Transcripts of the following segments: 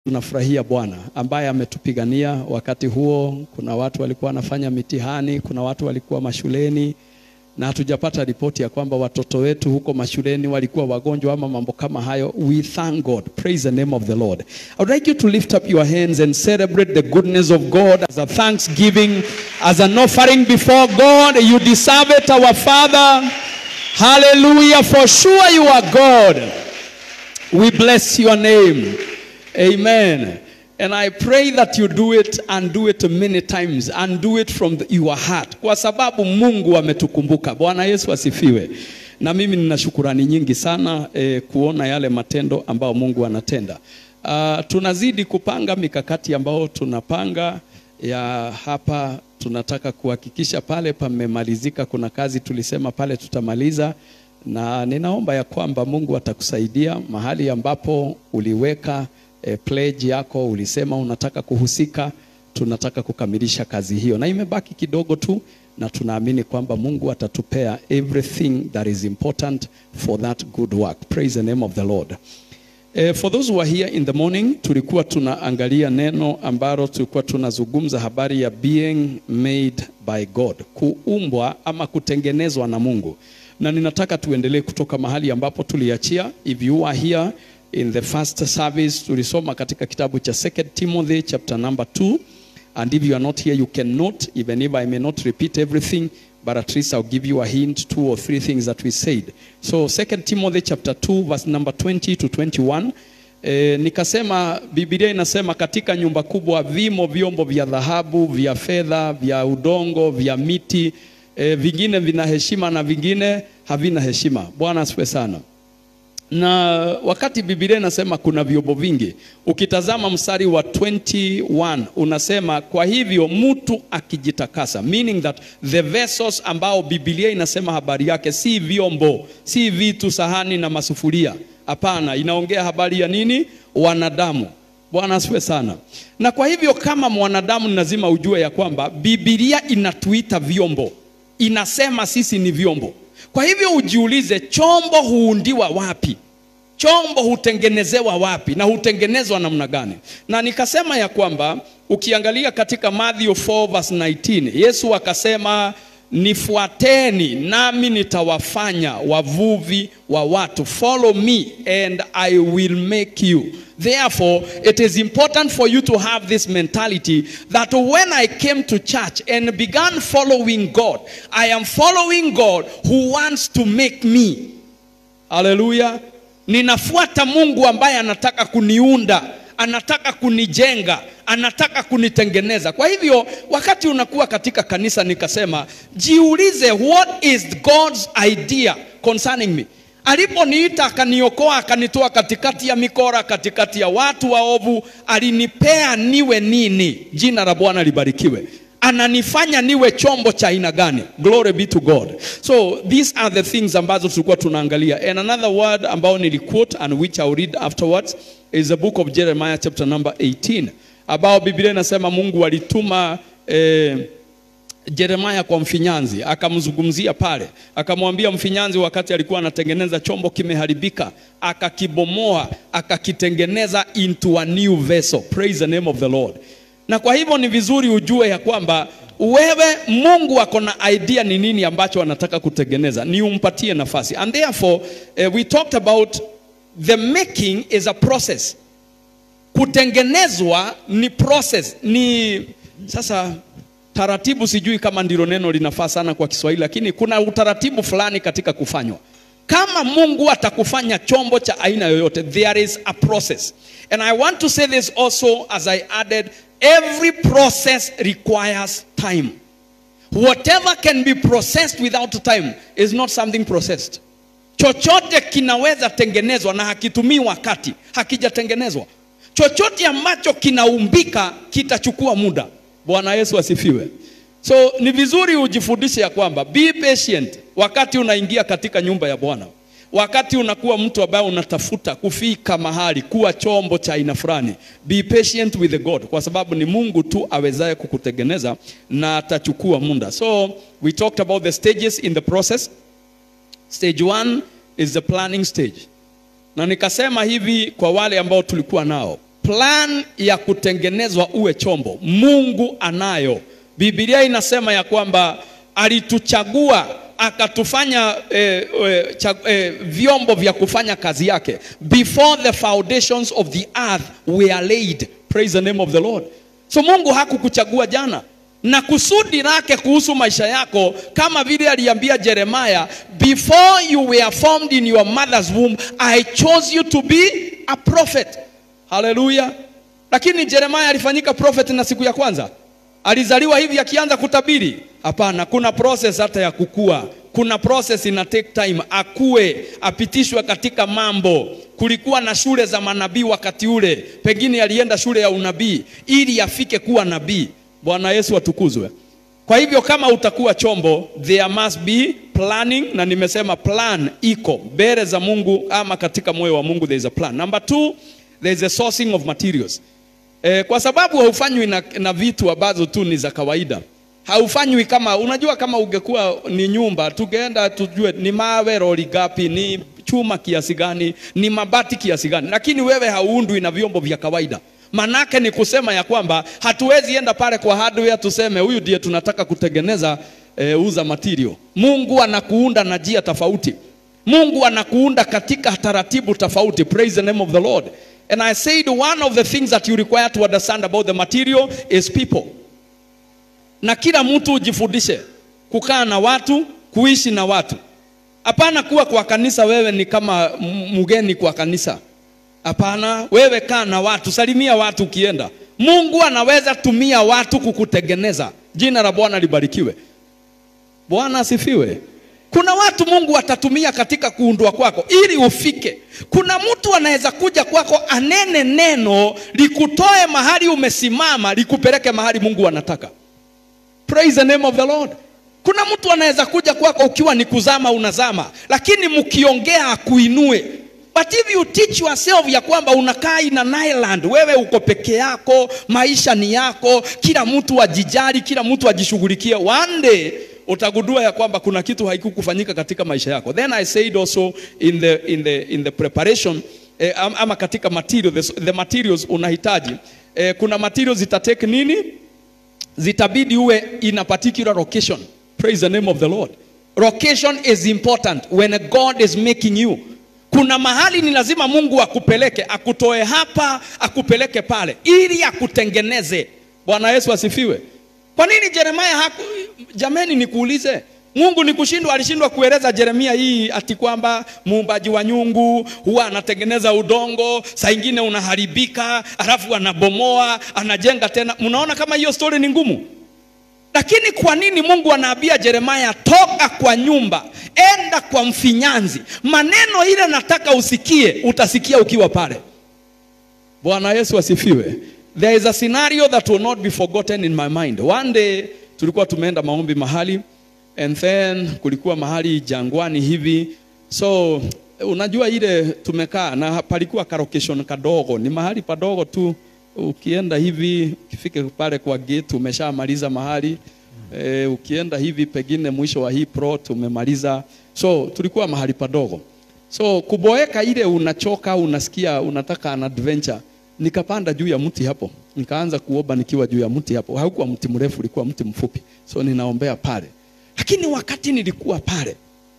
Tunafurahia Bwana ambaye ametupigania wakati huo. Kuna watu walikuwa wanafanya mitihani, kuna watu walikuwa mashuleni, na hatujapata ripoti ya kwamba watoto wetu huko mashuleni walikuwa wagonjwa ama mambo kama hayo. We thank God. Praise the name of the Lord. I would like you to lift up your hands and celebrate the goodness of God as a thanksgiving, as an offering before God. You deserve it, our Father. Hallelujah. For sure you are God. We bless your name. Amen. And I pray that you do it and do it many times and do it from the, your heart, kwa sababu Mungu ametukumbuka. Bwana Yesu asifiwe. Na mimi nina shukurani nyingi sana eh, kuona yale matendo ambayo Mungu anatenda. Uh, tunazidi kupanga mikakati ambayo tunapanga ya hapa. Tunataka kuhakikisha pale pamemalizika. Kuna kazi tulisema pale tutamaliza, na ninaomba ya kwamba Mungu atakusaidia mahali ambapo uliweka e, pledge yako ulisema unataka kuhusika, tunataka kukamilisha kazi hiyo, na imebaki kidogo tu, na tunaamini kwamba Mungu atatupea everything that is important for that good work. Praise the name of the Lord. Eh, for those who are here in the morning, tulikuwa tunaangalia neno ambalo tulikuwa tunazungumza habari ya being made by God, kuumbwa ama kutengenezwa na Mungu, na ninataka tuendelee kutoka mahali ambapo tuliachia. If you are here in the first service tulisoma katika kitabu cha 2 Timothy chapter number 2 and if you are not here you can note even if I may not repeat everything but at least I'll give you a hint two or three things that we said so 2 Timothy chapter 2 verse number 20 to 21 E, nikasema Biblia inasema katika nyumba kubwa vimo vyombo vya dhahabu, vya fedha, vya udongo, vya miti, e, vingine vina heshima na vingine havina heshima. Bwana asifiwe sana na wakati Biblia inasema kuna vyombo vingi, ukitazama mstari wa 21 unasema kwa hivyo mtu akijitakasa, meaning that the vessels ambao Biblia inasema habari yake si vyombo, si vitu, sahani na masufuria. Hapana, inaongea habari ya nini? Wanadamu. Bwana asifiwe sana. Na kwa hivyo kama mwanadamu ni lazima ujue ya kwamba Biblia inatuita vyombo, inasema sisi ni vyombo. Kwa hivyo ujiulize, chombo huundiwa wapi? Chombo hutengenezewa wapi na hutengenezwa namna gani? Na nikasema ya kwamba ukiangalia katika Matthew 4 verse 19, Yesu akasema nifuateni nami nitawafanya wavuvi wa watu. Follow me and I will make you. Therefore, it is important for you to have this mentality that when I came to church and began following God, I am following God who wants to make me. Hallelujah. Ninafuata Mungu ambaye anataka kuniunda, anataka kunijenga, anataka kunitengeneza. Kwa hivyo wakati unakuwa katika kanisa, nikasema jiulize, what is God's idea concerning me? Aliponiita akaniokoa, akanitoa katikati ya mikora, katikati ya watu waovu, alinipea niwe nini? Jina la Bwana libarikiwe. Ananifanya niwe chombo cha aina gani? Glory be to God. So these are the things ambazo tulikuwa tunaangalia. And another word ambao niliquote and which I'll read afterwards is the book of Jeremiah chapter number 18 ambao Biblia inasema Mungu alituma eh, Jeremaya kwa mfinyanzi akamzungumzia pale, akamwambia mfinyanzi, wakati alikuwa anatengeneza chombo kimeharibika, akakibomoa akakitengeneza into a new vessel. Praise the name of the Lord. Na kwa hivyo ni vizuri ujue ya kwamba wewe, Mungu ako na idea ni nini ambacho anataka kutengeneza, ni umpatie nafasi. And therefore uh, we talked about the making is a process. Kutengenezwa ni process, ni sasa taratibu sijui kama ndilo neno linafaa sana kwa Kiswahili, lakini kuna utaratibu fulani katika kufanywa. Kama Mungu atakufanya chombo cha aina yoyote, there is a process. And I want to say this also as I added, every process requires time. Whatever can be processed without time is not something processed. Chochote kinaweza tengenezwa na hakitumii wakati, hakijatengenezwa. Chochote ambacho kinaumbika kitachukua muda. Bwana Yesu asifiwe. So ni vizuri ujifundishe ya kwamba be patient wakati unaingia katika nyumba ya Bwana, wakati unakuwa mtu ambaye unatafuta kufika mahali kuwa chombo cha aina fulani. Be patient with the God, kwa sababu ni Mungu tu awezaye kukutengeneza na atachukua muda. So we talked about the stages in the process. Stage one is the planning stage, na nikasema hivi kwa wale ambao tulikuwa nao plan ya kutengenezwa uwe chombo mungu anayo biblia inasema ya kwamba alituchagua akatufanya eh, eh, cha, eh, vyombo vya kufanya kazi yake before the foundations of the earth were laid praise the name of the lord so mungu hakukuchagua jana na kusudi lake kuhusu maisha yako kama vile aliambia jeremaya before you were formed in your mother's womb i chose you to be a prophet haleluya lakini jeremaya alifanyika prophet na siku ya kwanza alizaliwa hivi akianza kutabiri hapana kuna process hata ya kukua kuna process ina take time akue apitishwe katika mambo kulikuwa na shule za manabii wakati ule pengine alienda shule ya unabii ili afike kuwa nabii bwana yesu atukuzwe kwa hivyo kama utakuwa chombo there must be planning na nimesema plan iko mbele za mungu ama katika moyo wa mungu there is a plan number two there is a sourcing of materials E, kwa sababu haufanywi na, na vitu ambazo tu ni za kawaida. Haufanywi kama unajua, kama ungekuwa ni nyumba, tungeenda tujue ni mawe roli gapi, ni chuma kiasi gani, ni mabati kiasi gani, lakini wewe hauundwi na vyombo vya kawaida. Manake ni kusema ya kwamba hatuwezi enda pale kwa hardware tuseme huyu ndiye tunataka kutengeneza e, uza material. Mungu anakuunda na njia tofauti. Mungu anakuunda katika taratibu tofauti. Praise the name of the Lord. And I said one of the things that you require to understand about the material is people. Na kila mtu ujifundishe kukaa na watu, kuishi na watu. Hapana kuwa kwa kanisa wewe ni kama mgeni kwa kanisa. Hapana, wewe kaa na watu, salimia watu ukienda. Mungu anaweza tumia watu kukutengeneza. Jina la Bwana libarikiwe. Bwana asifiwe. Kuna watu Mungu atatumia katika kuundwa kwako ili ufike. Kuna mtu anaweza kuja kwako anene neno likutoe mahali umesimama likupeleke mahali Mungu anataka. Praise the name of the Lord. Kuna mtu anaweza kuja kwako ukiwa ni kuzama unazama, lakini mkiongea akuinue. But if you teach yourself ya kwamba unakaa in an island, wewe uko peke yako, maisha ni yako, kila mtu ajijali, kila mtu ajishughulikie, one day utagundua ya kwamba kuna kitu haikukufanyika katika maisha yako. Then I said also in the, in the, in the preparation eh, ama katika material, the, the materials unahitaji eh, kuna materials zitatake nini? Zitabidi uwe in a particular location. Praise the name of the Lord. Location is important when God is making you. Kuna mahali ni lazima Mungu akupeleke, akutoe hapa, akupeleke pale, ili akutengeneze. Bwana Yesu asifiwe. Kwa nini Yeremia haku jameni, nikuulize, Mungu ni kushindwa? Alishindwa kueleza Yeremia hii ati kwamba muumbaji wa nyungu huwa anatengeneza udongo, saa ingine unaharibika, alafu anabomoa, anajenga tena. Mnaona kama hiyo story ni ngumu? Lakini kwa nini Mungu anaambia Yeremia, toka kwa nyumba, enda kwa mfinyanzi? Maneno ile nataka usikie, utasikia ukiwa pale. Bwana Yesu asifiwe. There is a scenario that will not be forgotten in my mind. One day tulikuwa tumeenda maombi mahali and then kulikuwa mahali jangwani hivi, so unajua ile tumekaa na palikuwa ka location kadogo, ni mahali padogo tu. Ukienda hivi ukifika pale kwa gate umeshamaliza mahali e, ukienda hivi pengine mwisho wa hii plot umemaliza, so tulikuwa mahali padogo, so kuboeka ile unachoka, unasikia unataka an adventure nikapanda juu ya mti hapo, nikaanza kuomba nikiwa juu ya mti hapo. Haukuwa mti mrefu, ulikuwa mti mfupi, so ninaombea pale. Lakini wakati nilikuwa pale,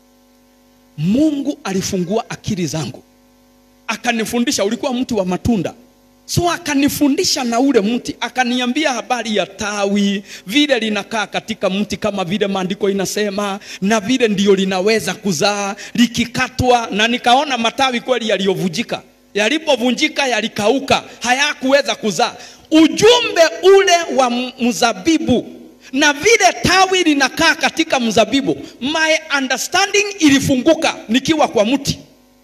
Mungu alifungua akili zangu, akanifundisha. Ulikuwa mti wa matunda, so akanifundisha na ule mti, akaniambia habari ya tawi, vile linakaa katika mti, kama vile maandiko inasema, na vile ndio linaweza kuzaa likikatwa, na nikaona matawi kweli yaliyovujika yalipovunjika yalikauka, hayakuweza kuzaa. Ujumbe ule wa mzabibu na vile tawi linakaa katika mzabibu, my understanding ilifunguka nikiwa kwa mti.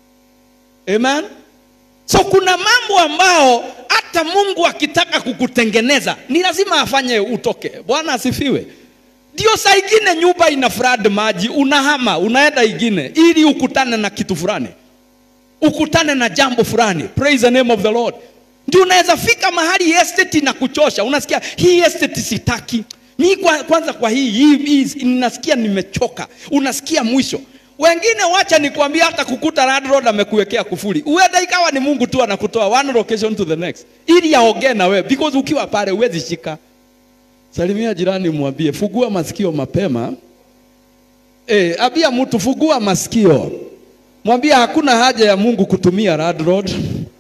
Amen. So kuna mambo ambao hata Mungu akitaka kukutengeneza ni lazima afanye utoke. Bwana asifiwe. Ndio saa ingine nyumba ina flood maji, unahama unaenda ingine ili ukutane na kitu fulani ukutane na jambo fulani. Praise the name of the Lord. Ndio unaweza fika mahali estate na kuchosha, unasikia hii estate sitaki mi kwa, kwanza kwa hii, hii, hii ninasikia nimechoka, unasikia mwisho Wengine wacha nikwambia, hata kukuta landlord amekuwekea kufuli, uenda ikawa ni Mungu tu anakutoa one location to the next, ili aongee na wewe, because ukiwa pale huwezi shika. Salimia jirani, mwambie fungua masikio mapema. Eh, abia mtu fungua masikio, mwambie hakuna haja ya Mungu kutumia landlord.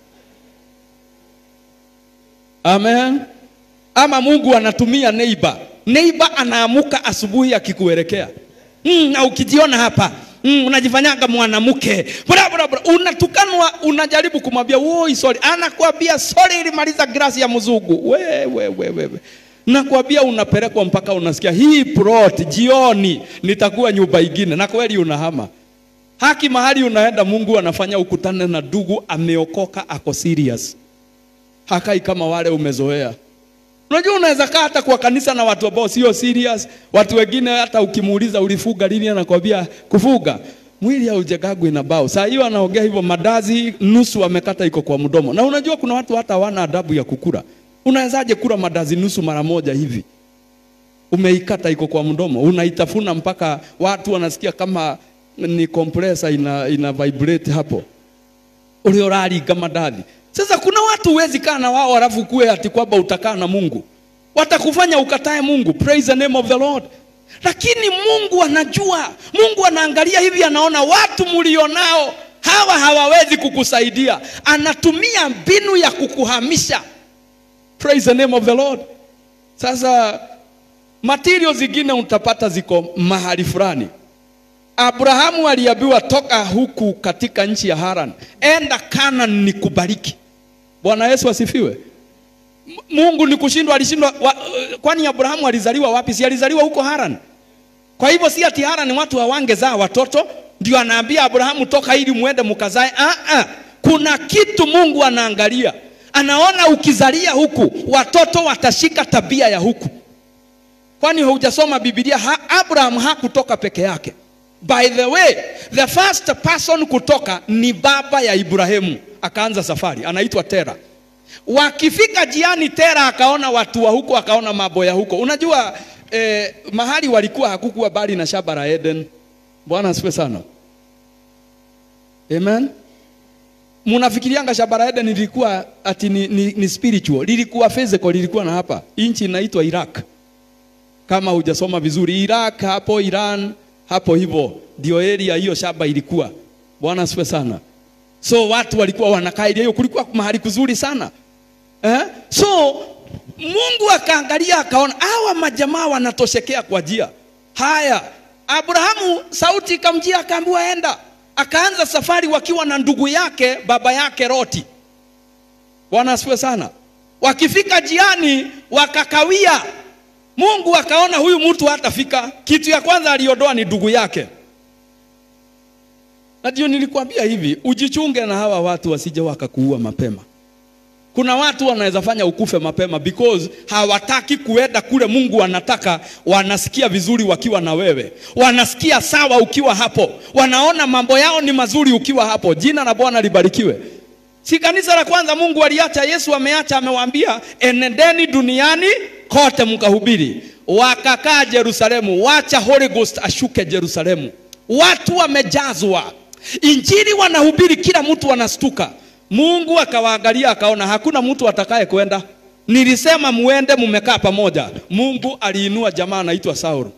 Amen. Ama Mungu anatumia neighbor. Neighbor anaamuka asubuhi akikuelekea mm, na ukijiona hapa mm, unajifanyaga mwanamke bra bra bra, unatukanwa, unajaribu kumwambia woi sorry, anakuambia sorry, ilimaliza glasi ya mzungu. We, we, we, we, we. Nakwambia unapelekwa mpaka unasikia hii plot jioni nitakuwa nyumba ingine, na kweli unahama haki mahali unaenda. Mungu anafanya ukutane na ndugu ameokoka, ako serious, hakai kama wale umezoea. Unajua unaweza kaa hata kwa kanisa na watu ambao sio serious. Watu wengine hata ukimuuliza ulifuga lini, anakwambia kufuga mwili haujagagwi na bao. Saa hiyo anaongea hivyo, madazi nusu amekata iko kwa mdomo. Na unajua kuna watu hata hawana adabu ya kukula. Unawezaje kula madazi nusu mara moja hivi? Umeikata iko kwa mdomo, unaitafuna mpaka watu wanasikia kama ni compressor ina, ina vibrate hapo ulioraringa madathi. Sasa kuna watu huwezi kaa na wao alafu kuwe ati kwamba utakaa na Mungu, watakufanya ukatae Mungu. Praise the name of the Lord. Lakini Mungu anajua, Mungu anaangalia hivi, anaona watu mlionao hawa hawawezi kukusaidia, anatumia mbinu ya kukuhamisha. Praise the name of the Lord. Sasa material zingine utapata ziko mahali fulani. Abrahamu aliambiwa toka huku katika nchi ya Haran, enda Canaan nikubariki. Bwana Yesu asifiwe. M- Mungu ni kushindwa, alishindwa wa, kwani Abrahamu alizaliwa wapi? Si alizaliwa huko Haran? Kwa hivyo si ati Haran watu hawangezaa watoto, ndio anaambia Abrahamu toka ili muende mkazae. Ah, ah. Kuna kitu Mungu anaangalia, anaona ukizalia huku watoto watashika tabia ya huku. Kwani hujasoma Biblia? Ha, Abraham hakutoka peke yake. By the way, the first person kutoka ni baba ya Ibrahimu, akaanza safari, anaitwa Tera. Wakifika jiani, Tera akaona watu wa huko, akaona mambo ya huko. Unajua eh, mahali walikuwa hakukuwa bali na shamba la Eden. Bwana asifiwe sana, amen. Munafikirianga shamba la Eden lilikuwa ati ni, ni, ni spiritual, lilikuwa physical, lilikuwa na hapa nchi inaitwa Iraq kama hujasoma vizuri. Iraq hapo Iran hapo hivyo ndio area hiyo shamba ilikuwa. Bwana asifiwe sana. So watu walikuwa wanakaa area hiyo, kulikuwa mahali kuzuri sana eh? So Mungu akaangalia akaona hawa majamaa wanatoshekea kwa njia. Haya, Abrahamu sauti ikamjia, akaambiwa enda. Akaanza safari wakiwa na ndugu yake baba yake Loti. Bwana asifiwe sana. Wakifika jiani wakakawia Mungu akaona huyu mtu hatafika. Kitu ya kwanza aliondoa ni ndugu yake. Na ndio nilikwambia hivi, ujichunge na hawa watu wasije wakakuua mapema. Kuna watu wanaweza fanya ukufe mapema because hawataki kuenda kule Mungu anataka. Wanasikia vizuri wakiwa na wewe, wanasikia sawa ukiwa hapo, wanaona mambo yao ni mazuri ukiwa hapo. Jina la Bwana libarikiwe. Si kanisa la kwanza Mungu aliacha, Yesu ameacha, amewaambia enendeni duniani kote mkahubiri. Wakakaa Yerusalemu, wacha Holy Ghost ashuke Yerusalemu. Watu wamejazwa injili, wanahubiri, kila mtu anastuka. Mungu akawaangalia akaona hakuna mtu atakaye kwenda. Nilisema muende, mumekaa pamoja. Mungu aliinua jamaa anaitwa Saulo.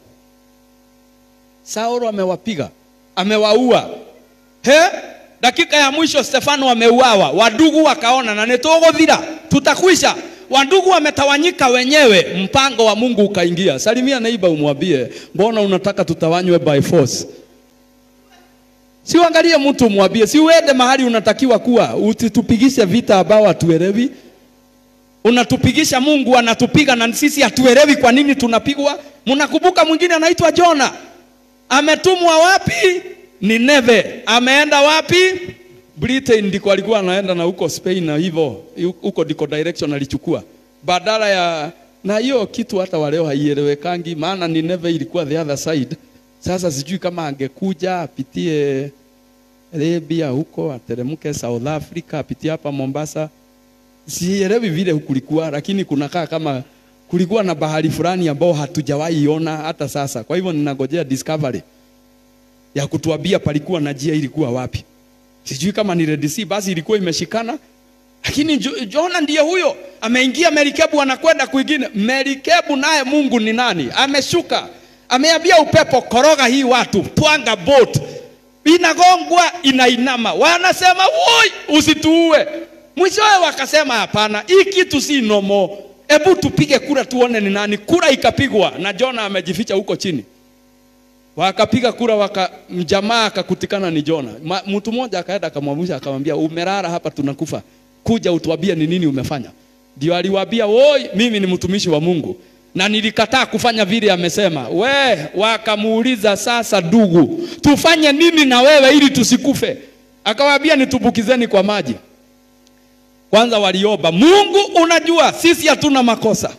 Saulo amewapiga, amewaua. He? Dakika ya mwisho Stefano ameuawa, wadugu wakaona na nitogothira, tutakwisha. Wandugu wametawanyika wenyewe, mpango wa Mungu ukaingia. Salimia neiba, umwambie mbona unataka tutawanywe by force? Si uangalie mtu umwambie, si uende mahali unatakiwa kuwa, usitupigishe vita ambao hatuelewi. Unatupigisha, Mungu anatupiga na sisi hatuelewi kwa nini tunapigwa. Mnakumbuka mwingine anaitwa Jona, ametumwa wapi? Nineve. Ameenda wapi? Britain ndiko alikuwa anaenda na huko Spain na hivyo huko ndiko direction alichukua. Badala ya na hiyo kitu hata waleo haielewekangi maana Nineve ilikuwa the other side. Sasa sijui kama angekuja apitie Arabia huko ateremke South Africa apitie hapa Mombasa. Sielewi vile kulikuwa lakini kunakaa kama kulikuwa na bahari fulani ambao hatujawahi ona hata sasa. Kwa hivyo ninangojea discovery. ya kutuambia palikuwa na njia ilikuwa wapi. Sijui kama ni Red Sea basi ilikuwa imeshikana, lakini Jo- Jona ndiye huyo ameingia merikebu, anakwenda kwingine. Merikebu naye Mungu ni nani? Ameshuka, ameambia upepo, koroga hii watu, twanga boat, inagongwa inainama, wanasema woi, usituue. Mwishowe wakasema hapana, hii kitu si nomo, hebu tupige kura tuone ni nani. Kura ikapigwa na Jona amejificha huko chini wakapiga kura waka mjamaa akakutikana ni Jona. Ma- Mtu mmoja akaenda akamwamsha akamwambia, umelala hapa tunakufa, kuja utuambie ni nini umefanya. Ndio aliwaambia, woi, mimi ni mtumishi wa Mungu na nilikataa kufanya vile amesema. We, wakamuuliza sasa, ndugu, tufanye nini na wewe ili tusikufe? Akawaambia, nitumbukizeni kwa maji. Kwanza waliomba, Mungu, unajua sisi hatuna makosa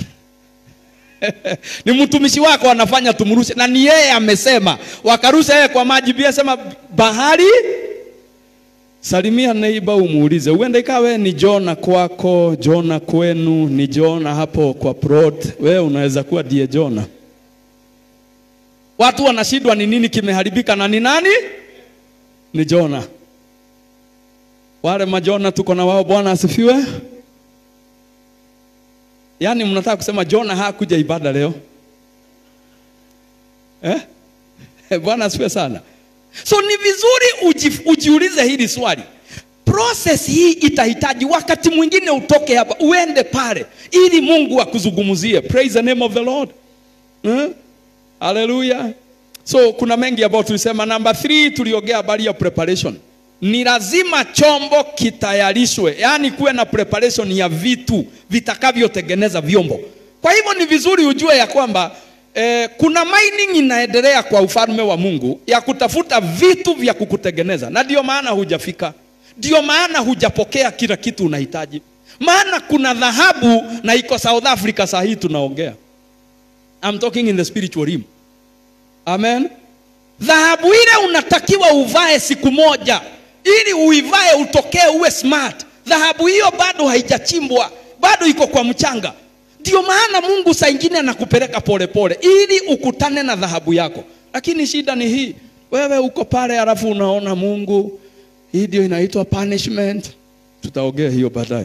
ni mtumishi wako anafanya tumrushe, na ni yeye amesema. Wakarusha yeye kwa maji, Biblia sema bahari. Salimia neiba, umuulize, uende ikawe ni Jona kwako, Jona kwenu, ni Jona hapo kwa prot, wewe unaweza kuwa ndiye Jona. Watu wanashindwa ni nini kimeharibika na ni nani? Ni Jona. Wale majona tuko na wao, Bwana asifiwe. Yaani mnataka kusema Jona hakuja ibada leo eh? Bwana asifiwe sana. So ni vizuri uji, ujiulize hili swali. Process hii itahitaji wakati mwingine utoke hapa uende pale ili Mungu akuzungumzie. Praise the name of the Lord. Eh? Hallelujah. So kuna mengi ambayo tulisema. Number three, tuliongea habari ya preparation. Ni lazima chombo kitayarishwe, yaani kuwe na preparation ya vitu vitakavyotengeneza vyombo. Kwa hivyo ni vizuri ujue ya kwamba eh, kuna mining inaendelea kwa ufalme wa Mungu ya kutafuta vitu vya kukutengeneza, na ndio maana hujafika, ndio maana hujapokea kila kitu unahitaji, maana kuna dhahabu na iko South Africa saa hii tunaongea. I'm talking in the spiritual realm. Amen. Dhahabu ile unatakiwa uvae siku moja ili uivae utokee uwe smart. Dhahabu hiyo bado haijachimbwa, bado iko kwa mchanga. Ndio maana Mungu saa ingine anakupeleka polepole ili ukutane na dhahabu yako. Lakini shida ni hii, wewe uko pale alafu unaona Mungu, hii ndio inaitwa punishment. Tutaongea hiyo baadaye.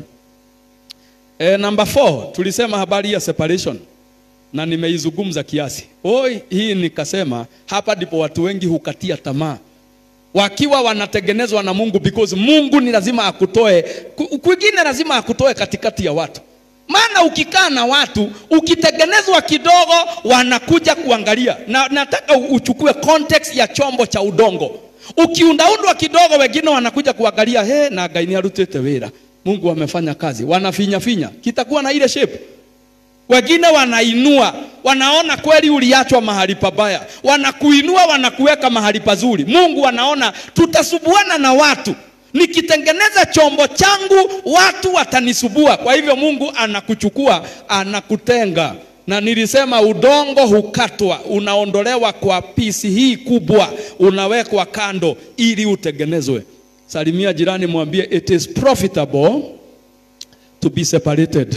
E, number four, tulisema habari ya separation na nimeizungumza kiasi. Oi, hii nikasema hapa ndipo watu wengi hukatia tamaa wakiwa wanatengenezwa na Mungu because Mungu ni lazima akutoe ku- kwingine, lazima akutoe katikati ya watu. Maana ukikaa na watu ukitengenezwa kidogo, wanakuja kuangalia, na nataka u- uchukue context ya chombo cha udongo. Ukiundaundwa kidogo, wengine wanakuja kuangalia, he, na Ngai ni arutite wira, Mungu amefanya kazi, wanafinya finya, kitakuwa na ile shape wengine wanainua, wanaona kweli uliachwa mahali pabaya, wanakuinua, wanakuweka mahali pazuri. Mungu anaona tutasubuana na watu, nikitengeneza chombo changu watu watanisubua. Kwa hivyo Mungu anakuchukua, anakutenga. Na nilisema udongo hukatwa, unaondolewa kwa pisi hii kubwa, unawekwa kando ili utengenezwe. Salimia jirani, mwambie it is profitable to be separated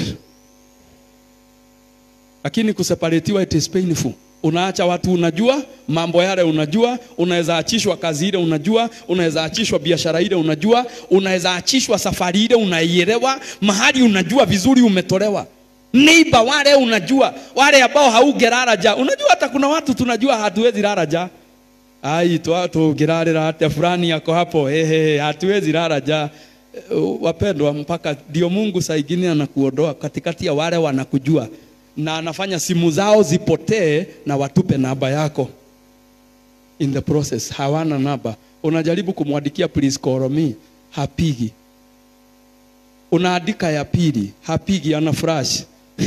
lakini kuseparatiwa it is painful. Unaacha watu unajua mambo yale, unajua unaweza achishwa kazi ile, unajua unaweza achishwa biashara ile, unajua unaweza achishwa safari ile, unaielewa mahali, unajua vizuri umetolewa neighbor wale, unajua wale ambao haugerara ja, unajua hata kuna watu tunajua hatuwezi lala ja ai twa tungirarira hata fulani yako hapo ehe, hatuwezi lala ja. Eh, Wapendwa, mpaka ndio Mungu saa ingine anakuondoa katikati ya wale wanakujua na anafanya simu zao zipotee na watupe namba yako in the process hawana namba unajaribu kumwandikia please call me hapigi unaandika ya pili hapigi ana flash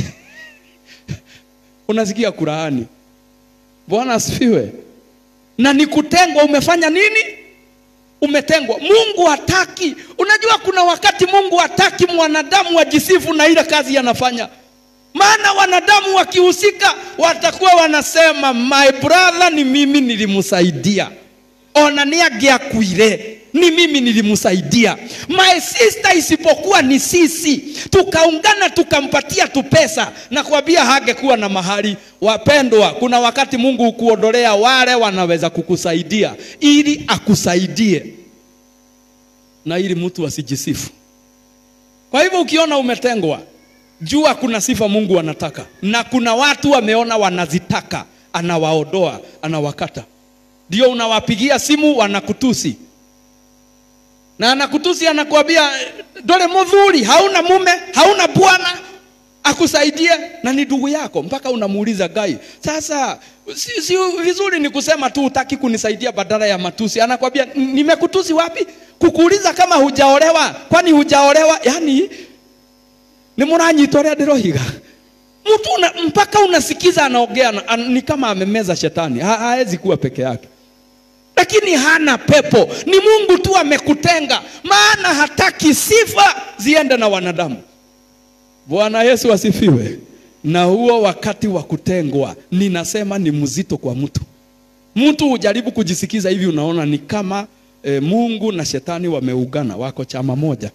unasikia kuraani bwana asifiwe na ni kutengwa umefanya nini umetengwa mungu hataki unajua kuna wakati mungu hataki mwanadamu ajisifu na ile kazi anafanya maana wanadamu wakihusika watakuwa wanasema my brother ni mimi nilimsaidia ona ni angiakuire ni mimi nilimsaidia. My sister, isipokuwa ni sisi tukaungana tukampatia tu pesa, na kuambia hangekuwa na mahali. Wapendwa, kuna wakati Mungu hukuondolea wale wanaweza kukusaidia ili akusaidie na ili mtu asijisifu. Kwa hivyo ukiona umetengwa, jua kuna sifa Mungu anataka, na kuna watu wameona wanazitaka, anawaondoa, anawakata. Ndio unawapigia simu wanakutusi, na anakutusi anakuambia, dole mudhuri, hauna mume, hauna bwana akusaidie, na ni ndugu yako, mpaka unamuuliza gai, sasa si, si vizuri ni kusema tu utaki kunisaidia badala ya matusi. Anakwambia nimekutusi wapi? Kukuuliza kama hujaolewa, kwani hujaolewa? Yani ni muranyitorea ndirohiga mtu una, mpaka unasikiza anaongea an, ni kama amemeza shetani, ha, haezi kuwa peke yake, lakini hana pepo. Ni Mungu tu amekutenga, maana hataki sifa ziende na wanadamu. Bwana Yesu asifiwe. Na huo wakati wa kutengwa, ninasema ni mzito kwa mtu. Mtu hujaribu kujisikiza hivi, unaona ni kama e, Mungu na shetani wameugana, wako chama moja.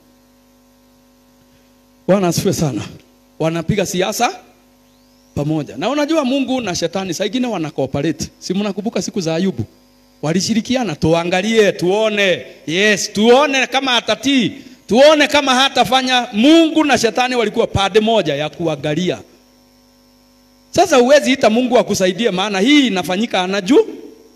Bwana asifiwe sana. Wanapiga siasa pamoja, na unajua Mungu na shetani saa ingine wana cooperate. Si mnakumbuka siku za Ayubu walishirikiana? Tuangalie tuone, yes, tuone kama atatii, tuone kama hatafanya. Mungu na shetani walikuwa pande moja ya kuangalia. Sasa huwezi ita Mungu akusaidie, maana hii inafanyika anajua.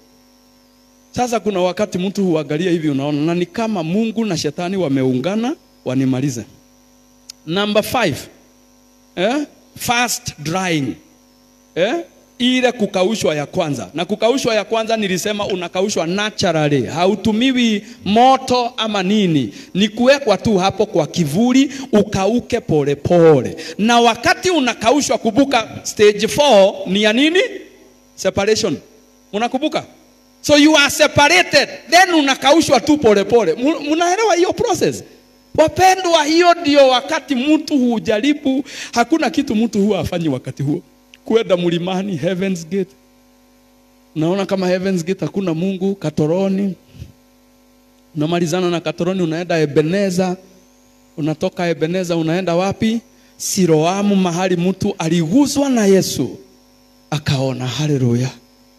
Sasa kuna wakati mtu huangalia hivi, unaona na ni kama Mungu na shetani wameungana wanimalize. Number five, eh? fast drying eh? ile kukaushwa ya kwanza. Na kukaushwa ya kwanza nilisema unakaushwa naturally, hautumiwi moto ama nini, ni kuwekwa tu hapo kwa kivuli ukauke polepole pole. Na wakati unakaushwa, kumbuka stage 4 ni ya nini? Separation. Unakumbuka? So you are separated, then unakaushwa tu polepole. Mnaelewa hiyo process? Wapendwa, hiyo ndio wakati mtu hujaribu. Hakuna kitu mtu huwa afanyi wakati huo, kwenda mlimani Heaven's Gate. Naona kama Heaven's Gate hakuna Mungu. Katoroni unamalizana na Katoroni, unaenda Ebeneza, unatoka Ebeneza unaenda wapi? Siloamu, mahali mtu aliguzwa na Yesu akaona. Haleluya!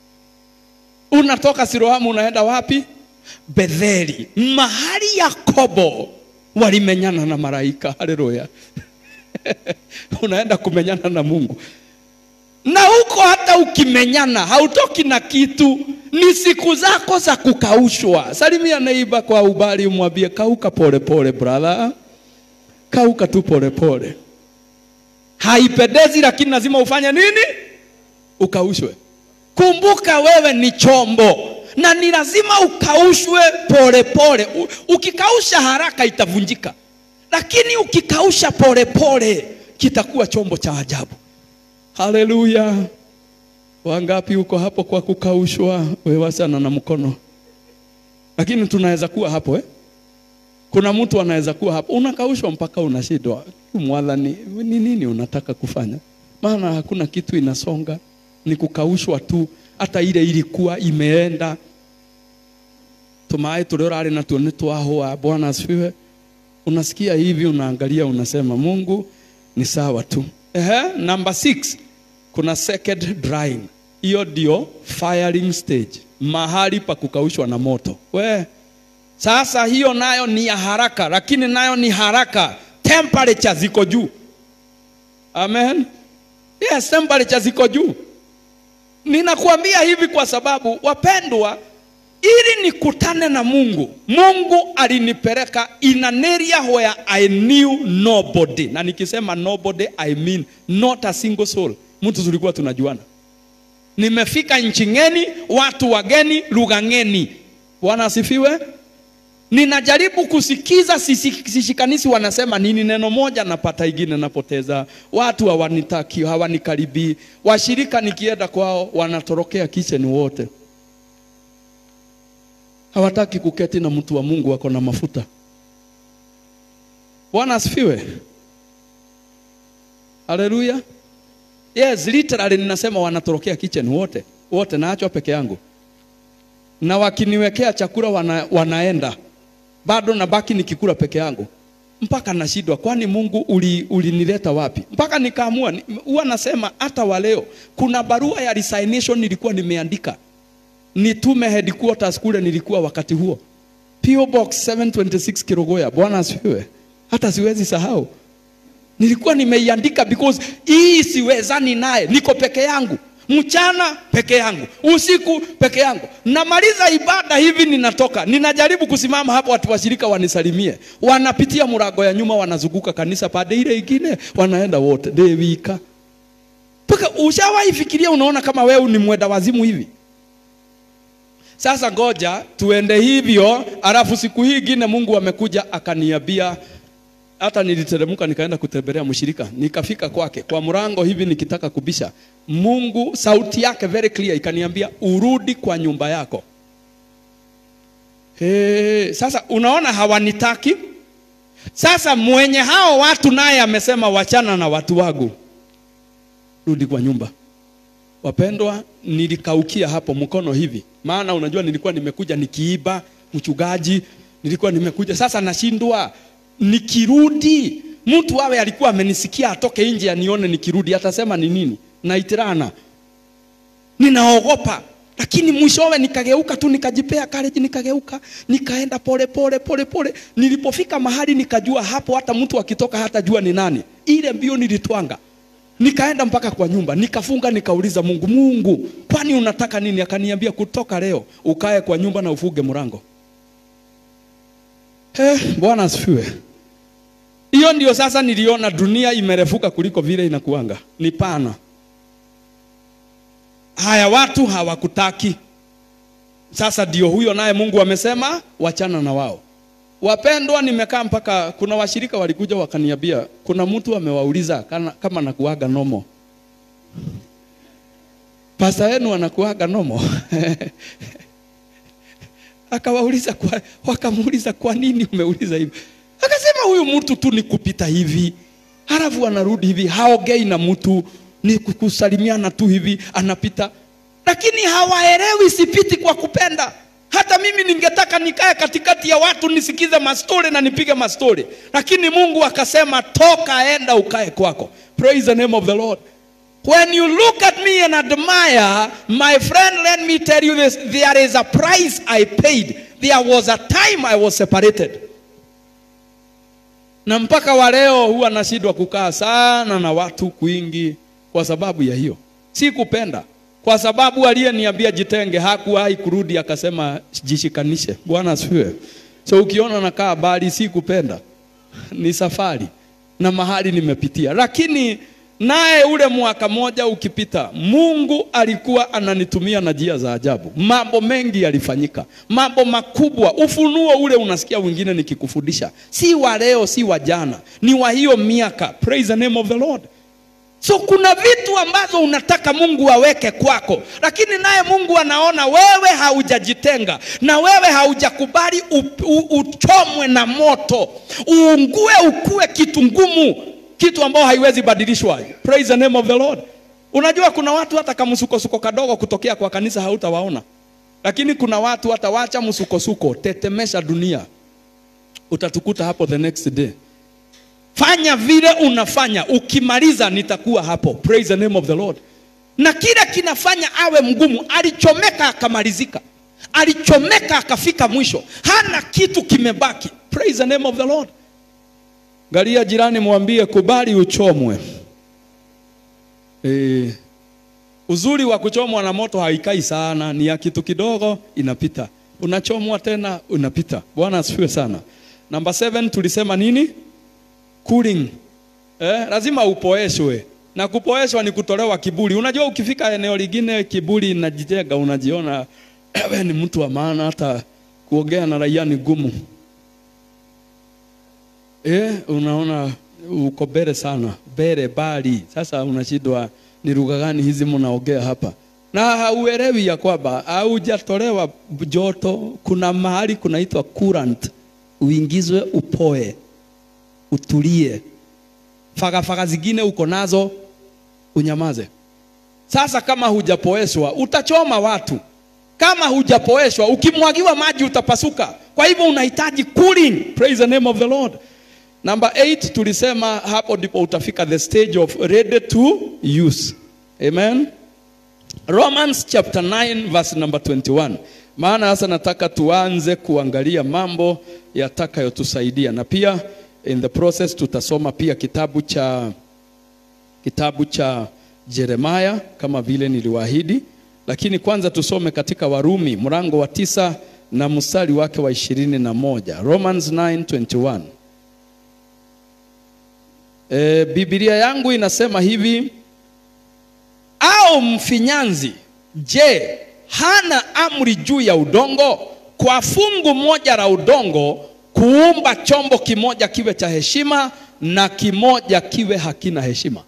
Unatoka Siloamu unaenda wapi? Betheli, mahali Yakobo walimenyana na malaika. Haleluya! unaenda kumenyana na Mungu, na huko hata ukimenyana hautoki na kitu, ni siku zako za kukaushwa. Salimia neiba kwa ubali, umwambie kauka polepole, brother, kauka tu polepole. Haipendezi, lakini lazima ufanye nini? Ukaushwe. Kumbuka wewe ni chombo na ni lazima ukaushwe polepole. Ukikausha haraka itavunjika, lakini ukikausha polepole kitakuwa chombo cha ajabu. Haleluya! Wangapi uko hapo kwa kukaushwa? Wewe sana na mkono, lakini tunaweza kuwa hapo eh? Kuna mtu anaweza kuwa hapo, unakaushwa mpaka unashindwa, mwadhani ni nini unataka kufanya? Maana hakuna kitu inasonga, ni kukaushwa tu. Hata ile ilikuwa imeenda tumae tulio rari natuo ni twahua. Bwana asifiwe. Unasikia hivi, unaangalia, unasema Mungu ni sawa tu. Ehe, number six, kuna second drying. Hiyo ndio firing stage, mahali pa kukaushwa na moto. We sasa, hiyo nayo ni ya haraka, lakini nayo ni haraka, temperature ziko juu. Amen, yes, temperature ziko juu. Ninakuambia hivi kwa sababu wapendwa, ili nikutane na Mungu, Mungu alinipeleka in an area where I knew nobody, na nikisema nobody I mean not a single soul. Mtu tulikuwa tunajuana. Nimefika nchi ngeni, watu wageni, lugha ngeni. Bwana asifiwe. Ninajaribu kusikiza, sishikanisi wanasema nini, neno moja napata ingine napoteza. Watu hawanitaki, hawanikaribii. Washirika nikienda kwao wanatorokea kitchen wote hawataki kuketi na mtu wa Mungu wako na mafuta. Bwana asifiwe, haleluya. Yes, literally ninasema wanatorokea kitchen wote wote, naachwa peke yangu, na wakiniwekea chakula wana, wanaenda bado nabaki nikikula peke yangu mpaka nashindwa, kwani Mungu uli, ulinileta wapi? Mpaka nikaamua ni- huwa nasema hata wa leo kuna barua ya resignation nilikuwa nimeandika nitume headquarters kule nilikuwa wakati huo PO Box 726 Kirogoya. Bwana asifiwe. Hata siwezi sahau, nilikuwa nimeiandika because hii siwezani naye, niko peke yangu mchana peke yangu, usiku peke yangu. Namaliza ibada hivi, ninatoka ninajaribu kusimama hapo, watu washirika wanisalimie, wanapitia mlango ya nyuma, wanazunguka kanisa pande ile ingine, wanaenda wote dewika mpaka ushawahi fikiria, unaona kama wewe ni mwenda wazimu hivi. Sasa ngoja tuende hivyo, alafu siku hii ingine Mungu amekuja akaniambia, hata niliteremka nikaenda kutembelea mshirika, nikafika kwake kwa mlango hivi nikitaka kubisha, Mungu sauti yake very clear ikaniambia urudi kwa nyumba yako. Hey, sasa unaona hawanitaki. Sasa mwenye hao watu naye amesema wachana na watu wangu, rudi kwa nyumba. Wapendwa, nilikaukia hapo mkono hivi, maana unajua nilikuwa nimekuja nikiiba mchungaji, nilikuwa nimekuja sasa, nashindwa nikirudi, mtu awe alikuwa amenisikia atoke nje anione nikirudi, atasema ni nini? Naitirana, ninaogopa. Lakini mwishowe nikageuka tu, nikajipea courage, nikageuka, nikaenda pole pole pole pole. Nilipofika mahali nikajua hapo, hata mtu akitoka hata jua ni nani. Ile mbio nilitwanga Nikaenda mpaka kwa nyumba, nikafunga, nikauliza Mungu, Mungu, kwani unataka nini? Akaniambia kutoka leo ukae kwa nyumba na ufuge mlango. Eh, Bwana asifiwe. Hiyo ndio sasa niliona dunia imerefuka kuliko vile inakuanga, ni pana. Haya, watu hawakutaki. Sasa ndio huyo naye Mungu amesema wachana na wao. Wapendwa, nimekaa mpaka kuna washirika walikuja wakaniambia, kuna mtu amewauliza kana, kama nakuaga nomo. Pasta yenu anakuaga nomo akawauliza kwa, wakamuuliza kwa nini umeuliza hivi? Akasema huyu mtu tu ni kupita hivi, halafu anarudi hivi, haongei na mtu, ni kusalimiana tu hivi, anapita, lakini hawaelewi sipiti kwa kupenda. Hata mimi ningetaka nikae katikati ya watu nisikize mastori na nipige mastori, lakini Mungu akasema toka, enda ukae kwako. Praise the name of the Lord. When you look at me and admire, my friend, let me tell you this, there is a price I paid. There was a time I was separated. Na mpaka wa leo huwa nashindwa kukaa sana na watu kwingi kwa sababu ya hiyo. Si kupenda, kwa sababu aliyeniambia jitenge hakuwahi kurudi akasema jishikanishe. Bwana asifiwe. So ukiona nakaa bali, si kupenda, ni safari na mahali nimepitia, lakini naye ule mwaka moja ukipita, Mungu alikuwa ananitumia na njia za ajabu. Mambo mengi yalifanyika, mambo makubwa. Ufunuo ule unasikia wengine nikikufundisha, si wa leo, si wa jana, ni wa hiyo miaka. Praise the name of the Lord. So kuna vitu ambazo unataka Mungu aweke kwako, lakini naye Mungu anaona wewe haujajitenga na wewe haujakubali uchomwe na moto, uungue, ukue kitu ngumu kitu ambao haiwezi badilishwa. Praise the name of the Lord. Unajua kuna watu hata kama msukosuko kadogo kutokea kwa kanisa hautawaona, lakini kuna watu hata wacha msukosuko, tetemesha dunia, utatukuta hapo the next day. Fanya vile unafanya, ukimaliza nitakuwa hapo. Praise the name of the Lord. Na kile kinafanya awe mgumu, alichomeka akamalizika, alichomeka akafika mwisho, hana kitu kimebaki. Praise the name of the Lord. Galia jirani, mwambie kubali uchomwe. E, uzuri wa kuchomwa na moto haikai sana, ni ya kitu kidogo inapita, unachomwa tena unapita. Bwana asifiwe sana. Namba 7 tulisema nini? Cooling. Eh, lazima upoeshwe na kupoeshwa ni kutolewa kiburi. Unajua ukifika eneo lingine kiburi inajitenga, unajiona wewe ni mtu wa maana, hata kuongea na raia ni gumu. Eh, unaona uko bere sana, bere bali. Sasa unashindwa ni lugha gani hizi mnaongea hapa, na hauelewi ya kwamba haujatolewa joto. Kuna mahali kunaitwa current, uingizwe upoe, utulie. Fagafaga zingine uko nazo unyamaze. Sasa kama hujapoeshwa utachoma watu. Kama hujapoeshwa ukimwagiwa maji utapasuka. Kwa hivyo unahitaji cooling. Praise the name of the Lord. Number 8 tulisema hapo ndipo utafika the stage of ready to use. Amen. Romans chapter 9 verse number 21. Maana sasa nataka tuanze kuangalia mambo yatakayotusaidia na pia in the process tutasoma pia kitabu cha kitabu cha Jeremaya kama vile niliwaahidi, lakini kwanza tusome katika Warumi mlango wa tisa na mstari wake wa ishirini na moja Romans 9:21. E, Biblia yangu inasema hivi, au mfinyanzi, je, hana amri juu ya udongo, kwa fungu moja la udongo kuumba chombo kimoja kiwe cha heshima na kimoja kiwe hakina heshima?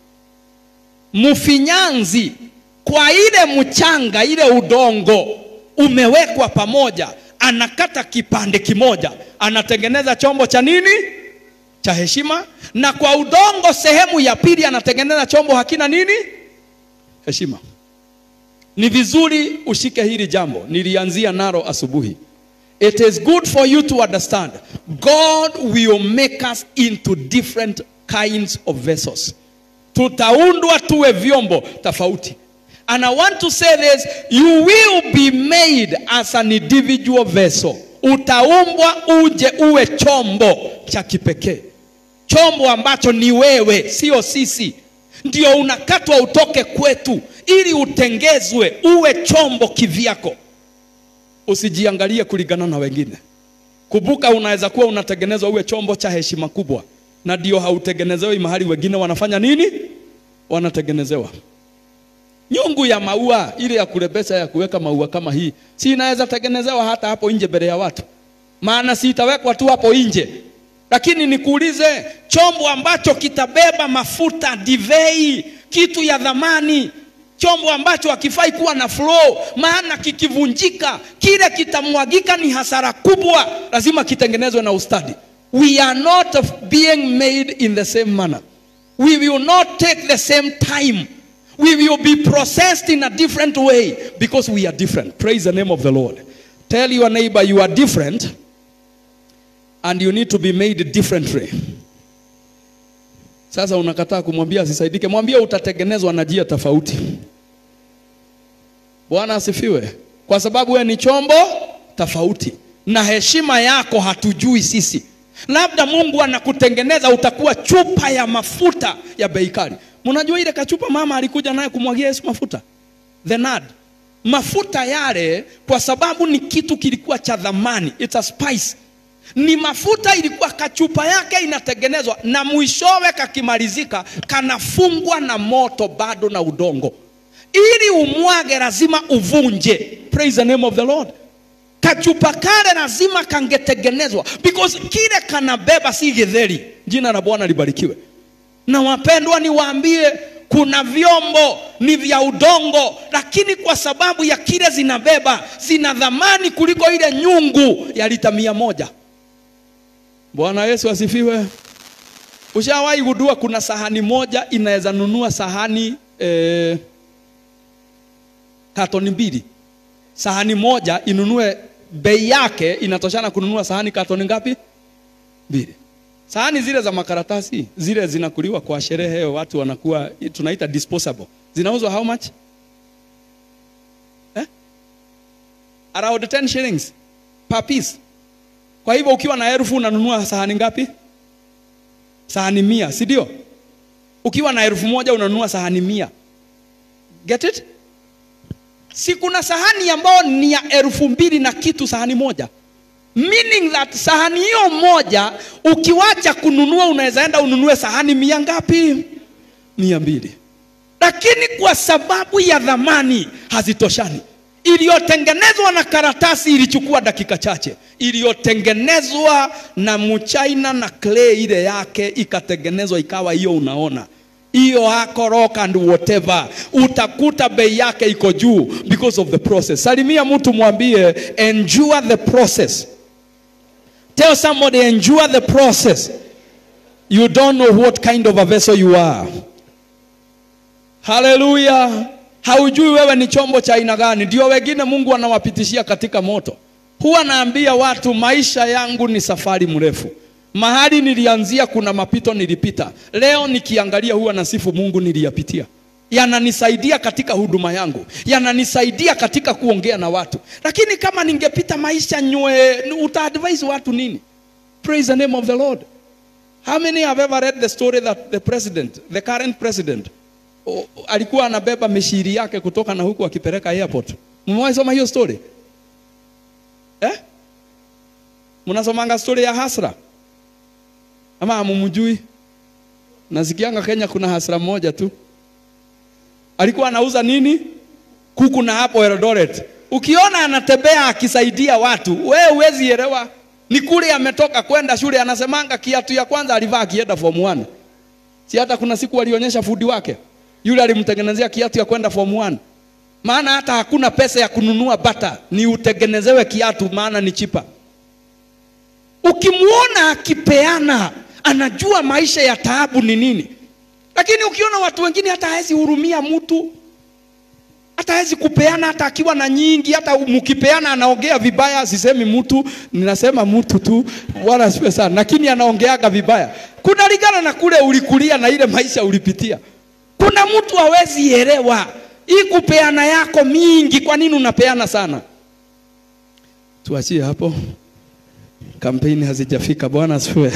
Mfinyanzi kwa ile mchanga, ile udongo umewekwa pamoja, anakata kipande kimoja, anatengeneza chombo cha nini? Cha heshima. Na kwa udongo sehemu ya pili anatengeneza chombo hakina nini? Heshima. Ni vizuri ushike hili jambo, nilianzia nalo asubuhi. It is good for you to understand God will make us into different kinds of vessels. Tutaundwa tuwe vyombo tofauti. And I want to say this, you will be made as an individual vessel. Utaumbwa uje uwe chombo cha kipekee, chombo ambacho ni wewe, sio sisi. Ndio unakatwa utoke kwetu ili utengezwe uwe chombo kivyako. Usijiangalie kulingana na wengine. Kumbuka, unaweza kuwa unatengenezwa uwe chombo cha heshima kubwa, na ndio hautengenezewi mahali wengine wanafanya nini? Wanatengenezewa nyungu ya maua ile ya kurembesha ya kuweka maua kama hii, si inaweza tengenezewa hata hapo nje mbele ya watu, maana si itawekwa tu hapo nje. Lakini nikuulize, chombo ambacho kitabeba mafuta, divei, kitu ya dhamani, chombo ambacho hakifai kuwa na flow, maana kikivunjika kile kitamwagika, ni hasara kubwa. Lazima kitengenezwe na ustadi. We are not being made in the same manner. We will not take the same time. We will be processed in a different way because we are different. Praise the name of the Lord. Tell your neighbor you are different and you need to be made differently. Sasa unakataa kumwambia asisaidike, mwambie utatengenezwa na njia tofauti. Bwana asifiwe, kwa sababu wewe ni chombo tofauti, na heshima yako hatujui sisi. Labda Mungu anakutengeneza utakuwa chupa ya mafuta ya bei kali. Mnajua ile kachupa mama alikuja naye kumwagia Yesu mafuta, the nard, mafuta yale, kwa sababu ni kitu kilikuwa cha dhamani, it's a spice ni mafuta ilikuwa kachupa yake inatengenezwa na mwishowe kakimalizika kanafungwa na moto bado na udongo ili umwage lazima uvunje praise the name of the lord kachupa kale lazima kangetengenezwa because kile kanabeba si githeri jina la bwana libarikiwe na wapendwa niwaambie kuna vyombo ni vya udongo lakini kwa sababu ya kile zinabeba zina dhamani kuliko ile nyungu ya lita mia moja Bwana Yesu asifiwe. Ushawahi gundua kuna sahani moja inaweza nunua sahani eh, katoni mbili. Sahani moja inunue bei yake inatoshana kununua sahani katoni ngapi? Mbili. Sahani zile za makaratasi zile zinakuliwa kwa sherehe, watu wanakuwa tunaita disposable. Zinauzwa how much? Eh? Around 10 shillings per piece. Kwa hivyo ukiwa na elfu unanunua sahani ngapi? Sahani mia, si ndio? Ukiwa na elfu moja unanunua sahani mia. Get it? Si kuna sahani ambayo ni ya elfu mbili na kitu sahani moja. Meaning that sahani hiyo moja ukiwacha kununua unaweza enda ununue sahani mia ngapi? Mia mbili. Lakini kwa sababu ya dhamani hazitoshani iliyotengenezwa na karatasi ilichukua dakika chache, iliyotengenezwa na mchaina na clay ile yake ikatengenezwa ikawa hiyo, unaona hiyo hako rock and whatever, utakuta bei yake iko juu because of the process. Salimia mtu mwambie, endure the process. Tell somebody endure the process. You don't know what kind of a vessel you are. Hallelujah. Haujui wewe ni chombo cha aina gani. Ndio wengine Mungu anawapitishia katika moto. Huwa naambia watu maisha yangu ni safari mrefu. Mahali nilianzia kuna mapito nilipita. Leo nikiangalia huwa nasifu Mungu niliyapitia. Yananisaidia katika huduma yangu, yananisaidia katika kuongea na watu. Lakini kama ningepita maisha nywe, utaadvise watu nini? Praise the name of the Lord. How many have ever read the story that the president, the current president, o, alikuwa anabeba mishiri yake kutoka na huku akipeleka airport? Mmewahi soma hiyo story? Eh? Mnasomanga story ya Hasra? Ama hamumjui? Nasikianga Kenya kuna Hasra moja tu. Alikuwa anauza nini? Kuku na hapo Eldoret. Ukiona anatembea akisaidia watu, wewe huwezi elewa. Ni kule ametoka kwenda shule, anasemanga kiatu ya kwanza alivaa akienda form 1. Si hata kuna siku alionyesha fudi wake. Yule alimtengenezea kiatu ya kwenda form 1. Maana hata hakuna pesa ya kununua bata, ni utengenezewe kiatu maana ni chipa. Ukimwona akipeana, anajua maisha ya taabu ni nini. Lakini ukiona watu wengine hata hawezi hurumia mtu, hata hawezi kupeana, hata akiwa na nyingi, hata mkipeana anaongea vibaya. Sisemi mtu, ninasema mtu tu, wala siwe sana, lakini anaongeaga vibaya. Kuna ligana na kule ulikulia na ile maisha ulipitia. Kuna mtu hawezi elewa hii kupeana yako mingi, kwa nini unapeana sana? Tuachie hapo, kampeni hazijafika. Bwana asifiwe.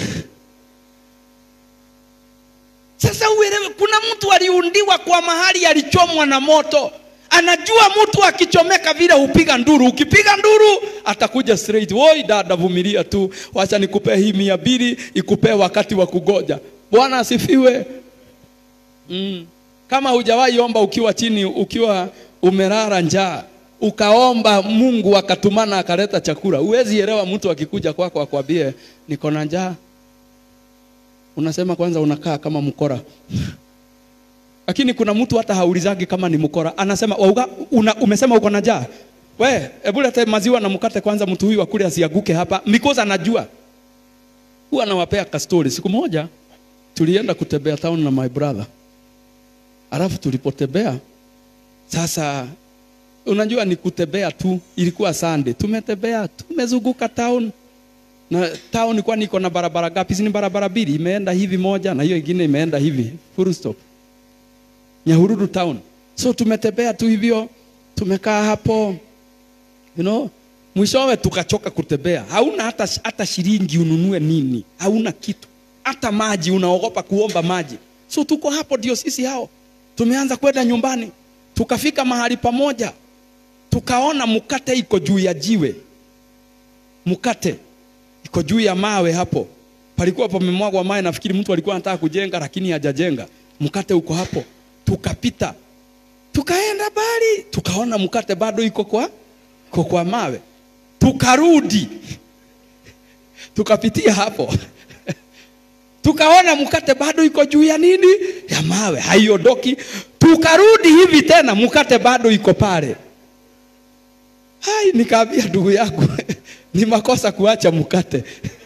Sasa uelewe, kuna mtu aliundiwa kwa mahali alichomwa na moto. Anajua mtu akichomeka vile hupiga nduru. Ukipiga nduru atakuja straight. Woi dada, vumilia tu, wacha nikupee hii mia mbili ikupee wakati wa kugoja. Bwana asifiwe. Mm. Kama hujawahi omba ukiwa chini, ukiwa umelala njaa, ukaomba Mungu akatumana akaleta chakula, huwezi elewa mtu akikuja kwako akwambie niko na njaa unasema kwanza unakaa kama mkora lakini kuna mtu hata haulizagi kama ni mkora anasema wauga, una, umesema uko na njaa we hebu lete maziwa na mkate kwanza mtu huyu akule asiaguke hapa because anajua huwa anawapea kastori siku moja tulienda kutembea town na my brother alafu tulipotembea sasa unajua ni kutembea tu ilikuwa Sunday tumetembea tumezunguka town na town kwani iko na barabara gapi? Si ni barabara mbili, imeenda hivi moja na hiyo ingine imeenda hivi, full stop. Nyahururu town. So tumetembea tu hivyo, tumekaa hapo, you know, mwishowe tukachoka kutembea. Hauna hata, hata shilingi ununue nini, hauna kitu, hata maji unaogopa kuomba maji. So tuko hapo, ndio sisi hao tumeanza kwenda nyumbani, tukafika mahali pamoja, tukaona mkate iko juu ya jiwe, mkate iko juu ya mawe hapo. Palikuwa pamemwagwa mawe, nafikiri mtu alikuwa anataka kujenga lakini hajajenga. Mkate uko hapo, tukapita tukaenda bali, tukaona mkate bado iko kwa iko kwa mawe, tukarudi tukapitia hapo tukaona mkate bado iko juu ya nini, ya mawe, haiondoki. Tukarudi hivi tena, mkate bado iko pale. Hai, nikaambia ndugu yangu ni makosa kuacha mkate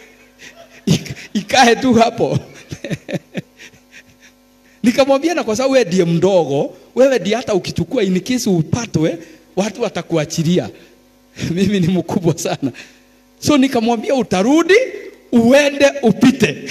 ikae tu hapo nikamwambia na kwa sababu wewe ndiye mdogo wewe ndiye hata ukichukua in case upatwe watu watakuachilia mimi ni mkubwa sana so nikamwambia utarudi uende upite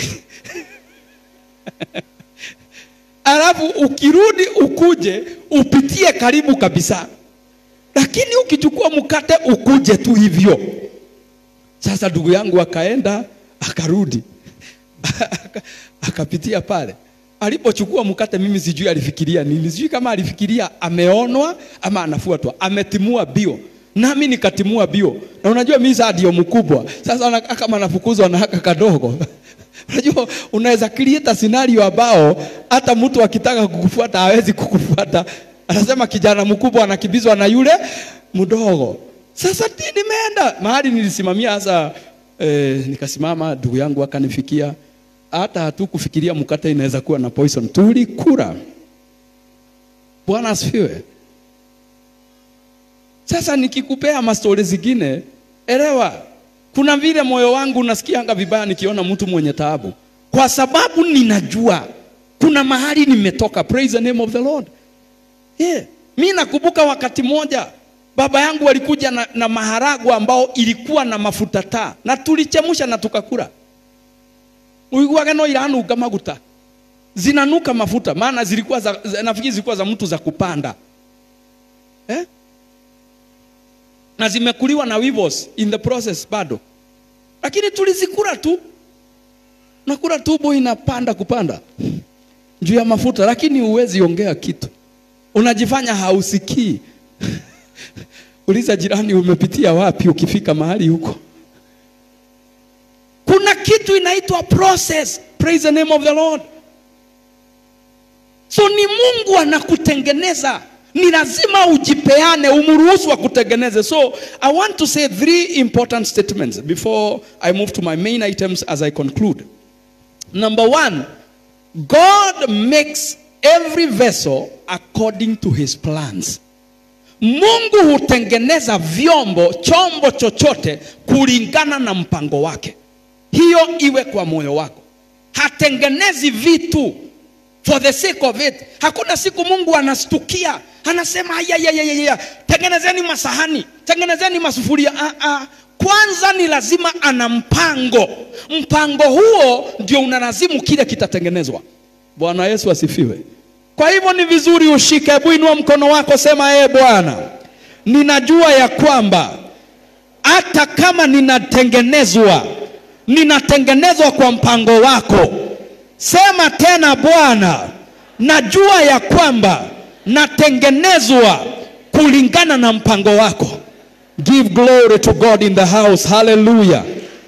alafu ukirudi ukuje upitie karibu kabisa lakini ukichukua mkate ukuje tu hivyo sasa ndugu yangu akaenda akarudi akapitia pale alipochukua mkate, mimi sijui alifikiria nini, sijui kama alifikiria ameonwa ama anafuatwa, ametimua bio nami nikatimua bio, na unajua mimi sasa ndio mkubwa sasa, na, kama anafukuzwa na haka kadogo unajua unaweza create scenario ambao hata mtu akitaka kukufuata hawezi kukufuata, anasema kijana mkubwa anakimbizwa na yule mdogo. Sasa nimeenda mahali nilisimamia hasa eh, nikasimama, ndugu yangu akanifikia, hata hatukufikiria mkate inaweza kuwa na poison, tulikula. Bwana asifiwe. Sasa nikikupea mastori zingine, elewa, kuna vile moyo wangu unasikianga vibaya nikiona mtu mwenye taabu, kwa sababu ninajua kuna mahali nimetoka. Praise the name of the Lord. Yeah. Mi nakumbuka wakati moja baba yangu walikuja na, na maharagwa ambao ilikuwa na mafuta taa na tulichemusha na tukakula uiguage no iranunga maguta zinanuka mafuta maana zilikuwa za, za, nafikiri zilikuwa za mtu za kupanda eh? na zimekuliwa na weevils in the process bado lakini tulizikula tu nakula tubo inapanda kupanda juu ya mafuta lakini huwezi ongea kitu unajifanya hausikii uliza jirani umepitia wapi ukifika mahali huko kuna kitu inaitwa process praise the name of the lord so ni mungu anakutengeneza ni lazima ujipeane umruhusu akutengeneze so i want to say three important statements before i move to my main items as i conclude number one god makes every vessel according to his plans mungu hutengeneza vyombo chombo chochote kulingana na mpango wake hiyo iwe kwa moyo wako hatengenezi vitu for the sake of it hakuna siku mungu anastukia anasema ayayayaya tengenezeni masahani tengenezeni masufuria ah, ah. kwanza ni lazima ana mpango mpango huo ndio unalazimu kile kitatengenezwa bwana yesu asifiwe kwa hivyo ni vizuri ushike hebu inua mkono wako sema ee bwana ninajua ya kwamba hata kama ninatengenezwa ninatengenezwa kwa mpango wako sema tena bwana najua ya kwamba natengenezwa kulingana na mpango wako give glory to god in the house hallelujah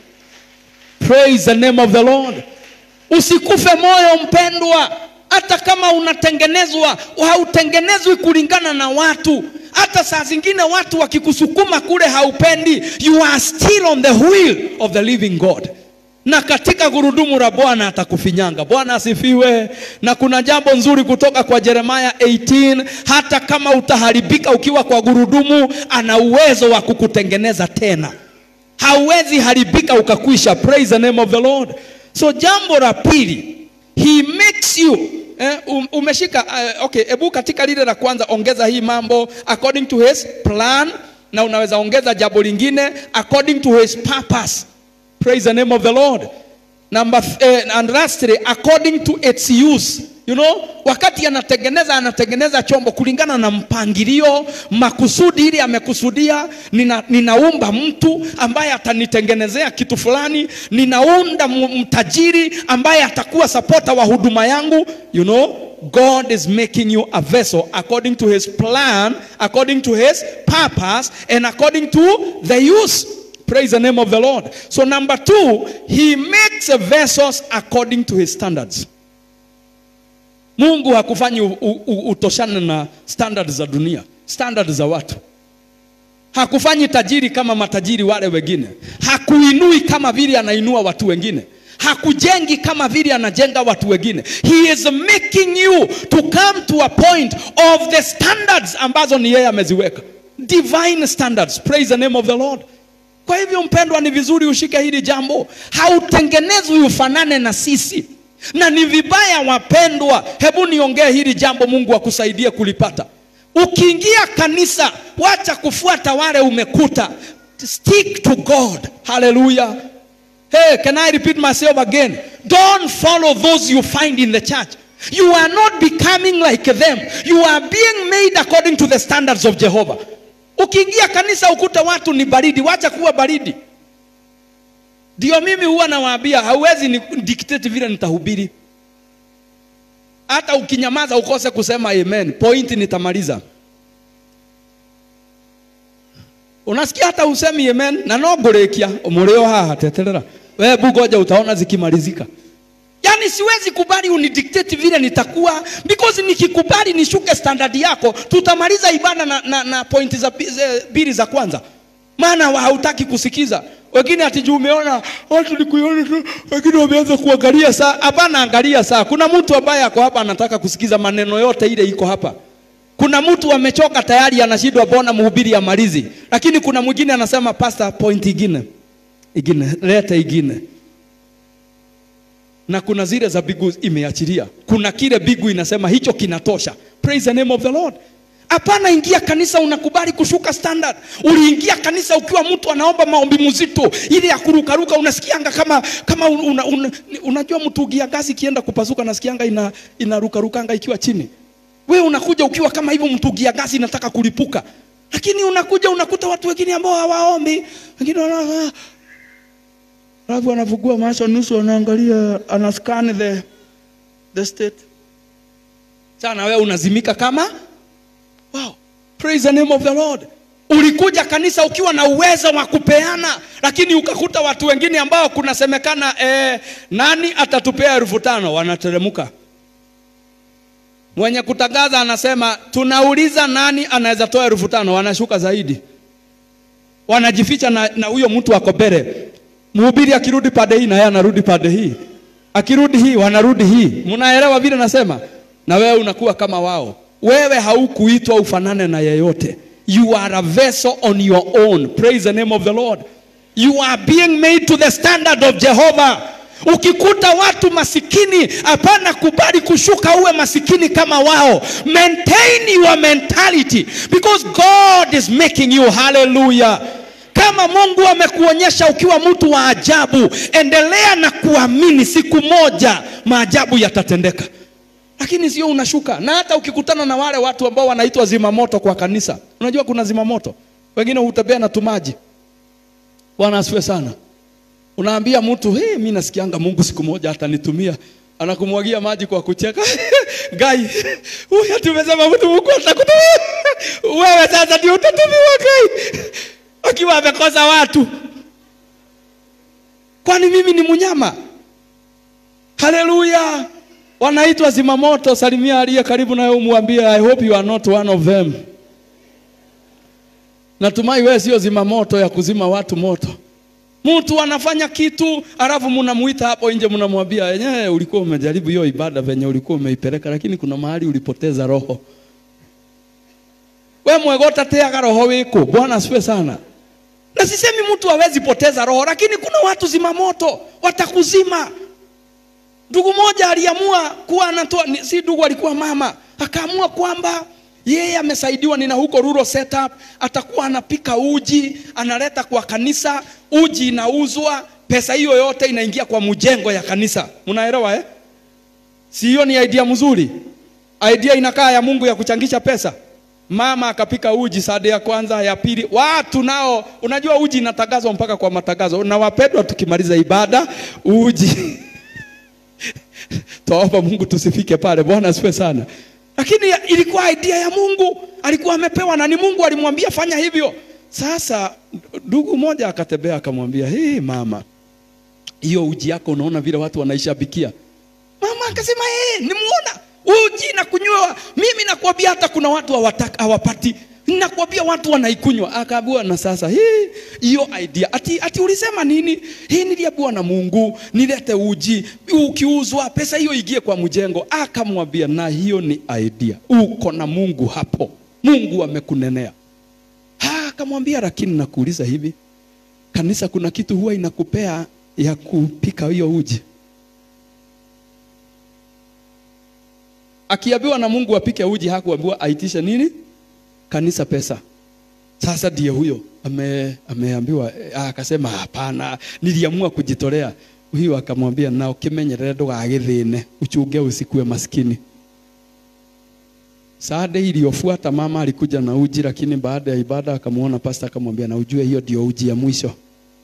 praise the name of the lord usikufe moyo mpendwa hata kama unatengenezwa hautengenezwi kulingana na watu hata saa zingine watu wakikusukuma kule haupendi you are still on the wheel of the living god na katika gurudumu la bwana atakufinyanga bwana asifiwe na kuna jambo nzuri kutoka kwa jeremaya 18 hata kama utaharibika ukiwa kwa gurudumu ana uwezo wa kukutengeneza tena hauwezi haribika ukakwisha praise the name of the lord so jambo la pili he makes you eh, um, umeshika uh, okay hebu katika lile la kwanza ongeza hii mambo according to his plan na unaweza ongeza jambo lingine according to his purpose praise the name of the lord number uh, and lastly according to its use you know wakati anatengeneza anatengeneza chombo kulingana na mpangilio makusudi ili amekusudia nina, ninaumba mtu ambaye atanitengenezea kitu fulani ninaunda mtajiri ambaye atakuwa sapota wa huduma yangu you know god is making you a vessel according to his plan according to his purpose and according to the use praise the name of the lord so number two he makes vessels according to his standards mungu hakufanyi utoshane na standard za dunia standard za watu hakufanyi tajiri kama matajiri wale wengine hakuinui kama vile anainua watu wengine hakujengi kama vile anajenga watu wengine he is making you to come to a point of the standards ambazo ni yeye ameziweka divine standards praise the name of the lord kwa hivyo mpendwa ni vizuri ushike hili jambo hautengenezwi ufanane na sisi na ni vibaya wapendwa hebu niongee hili jambo mungu akusaidie kulipata ukiingia kanisa wacha kufuata wale umekuta stick to god haleluya hey can i repeat myself again don't follow those you find in the church you are not becoming like them you are being made according to the standards of jehovah ukiingia kanisa ukuta watu ni baridi wacha kuwa baridi ndio mimi huwa nawaambia hauwezi ni dictate vile nitahubiri hata ukinyamaza ukose kusema amen point nitamaliza unasikia hata usemi amen na no ngũrĩkia mũrĩo haha teterera we bugoja utaona zikimalizika yaani siwezi kubali unidictate vile nitakuwa because nikikubali nishuke standard yako tutamaliza ibada na, na, na pointi za bili za kwanza maana hautaki kusikiza wengine ati juu umeona watu ni kuiona tu wengine wameanza kuangalia saa hapana angalia saa kuna mtu ambaye ako hapa anataka kusikiza maneno yote ile iko hapa kuna mtu amechoka tayari anashindwa bona mhubiri amalizi lakini kuna mwingine anasema pastor point ingine ingine leta ingine na kuna zile za bigu imeachilia kuna kile bigu inasema hicho kinatosha praise the name of the lord Hapana, ingia kanisa unakubali kushuka standard. Uliingia kanisa ukiwa mtu anaomba maombi mzito, ile ya kurukaruka, unasikianga kama kama una, una, unajua mtungi ya gasi ikienda kupasuka, nasikianga ina inarukarukanga ikiwa chini. We unakuja ukiwa kama hivyo, mtungi ya gasi inataka kulipuka, lakini unakuja unakuta watu wengine ambao hawaombi, wengine wana alafu anafungua macho nusu, anaangalia anascan the the state. Sana wewe unazimika kama Wow. Praise the name of the Lord. Ulikuja kanisa ukiwa na uwezo wa kupeana, lakini ukakuta watu wengine ambao kunasemekana eh, nani atatupea elfu tano wanateremka. Mwenye kutangaza anasema tunauliza nani anaweza toa elfu tano wanashuka zaidi, wanajificha na, na huyo mtu ako mbele. Mhubiri akirudi pande hii na yeye anarudi pande hii, akirudi hii wanarudi hii. Mnaelewa vile nasema? Na wewe unakuwa kama wao wewe haukuitwa ufanane na yeyote you are a vessel on your own praise the name of the lord you are being made to the standard of jehovah ukikuta watu masikini hapana kubali kushuka uwe masikini kama wao maintain your mentality because god is making you hallelujah kama mungu amekuonyesha ukiwa mtu wa ajabu endelea na kuamini siku moja maajabu yatatendeka lakini sio unashuka. Na hata ukikutana na wale watu ambao wanaitwa zimamoto kwa kanisa, unajua kuna zimamoto, wengine hutembea na tumaji. Bwana asifiwe sana. Unaambia mtu hey, mimi nasikianga Mungu siku moja atanitumia, anakumwagia maji kwa kucheka gai huyu tumesema mtu Mungu atakutumia wewe, sasa ndio utatumiwa gai, akiwa amekosa watu. Kwani mimi ni mnyama? Haleluya! wanaitwa zimamoto. Salimia aliye karibu nawe, umwambie I hope you are not one of them. Natumai wewe sio zimamoto ya kuzima watu moto. Mtu anafanya kitu alafu mnamuita hapo nje, mnamwambia yenyewe, ulikuwa umejaribu hiyo ibada venye ulikuwa umeipeleka, lakini kuna mahali ulipoteza roho. We mwegota teaga roho wiko. Bwana asifiwe sana. Na sisemi mtu hawezi poteza roho, lakini kuna watu zimamoto watakuzima. Ndugu moja aliamua kuwa anatoa, si ndugu, alikuwa mama, akaamua kwamba yeye amesaidiwa nina huko rural setup, atakuwa anapika uji analeta kwa kanisa, uji inauzwa, pesa hiyo yote inaingia kwa mjengo ya kanisa. Mnaelewa eh? Si hiyo ni idea mzuri? Idea inakaa ya Mungu ya kuchangisha pesa. Mama akapika uji sade ya kwanza, ya pili, watu nao, unajua uji inatangazwa mpaka kwa matangazo, na wapendwa, tukimaliza ibada uji Twaomba Mungu tusifike pale. Bwana asifiwe sana. Lakini ilikuwa idea ya Mungu, alikuwa amepewa na ni Mungu alimwambia fanya hivyo. Sasa ndugu mmoja akatembea akamwambia, hey, mama, hiyo uji yako unaona vile watu wanaishabikia. Mama akasema hey, nimuona uji na kunywa. Mimi nakwambia hata kuna watu hawataka hawapati nakwambia watu wanaikunywa. Akaambiwa na sasa hii hiyo idea ati, ati ulisema nini? Hii niliambiwa na Mungu nilete uji, ukiuzwa pesa hiyo igie kwa mjengo. Akamwambia na hiyo ni idea, uko na Mungu hapo, Mungu amekunenea. Akamwambia lakini nakuuliza hivi, kanisa kuna kitu huwa inakupea ya kupika hiyo uji? Akiambiwa na Mungu apike uji, hakuambiwa aitishe nini kanisa pesa. Sasa ndiye huyo ame, ameambiwa akasema hapana, niliamua kujitolea. Huyo akamwambia na ukimenyerere ndugagithine uchunge usikue maskini. Saade iliyofuata mama alikuja na uji, lakini baada ya ibada akamwona pasta, akamwambia na ujue hiyo ndio uji ya mwisho.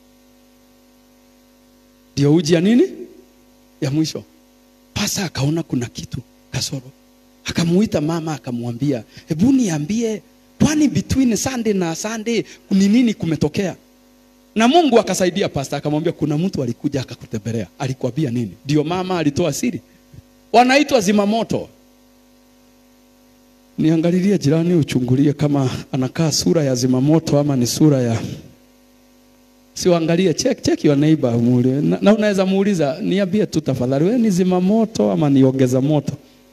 Ndio uji ya nini? Ya mwisho. Pasta akaona kuna kitu kasoro, akamuita mama akamwambia, hebu niambie kwani between Sunday na Sunday ni nini kumetokea? Na Mungu akasaidia pasta, akamwambia kuna mtu alikuja akakutembelea, alikwambia nini? Ndio mama alitoa siri. Wanaitwa zimamoto. Niangalilie jirani, uchungulie kama anakaa sura ya zimamoto ama ni sura ya siuangalie, check check your neighbor muulize. Na, na unaweza muuliza, niambie tu tafadhali, wewe ni zimamoto ama niongeza moto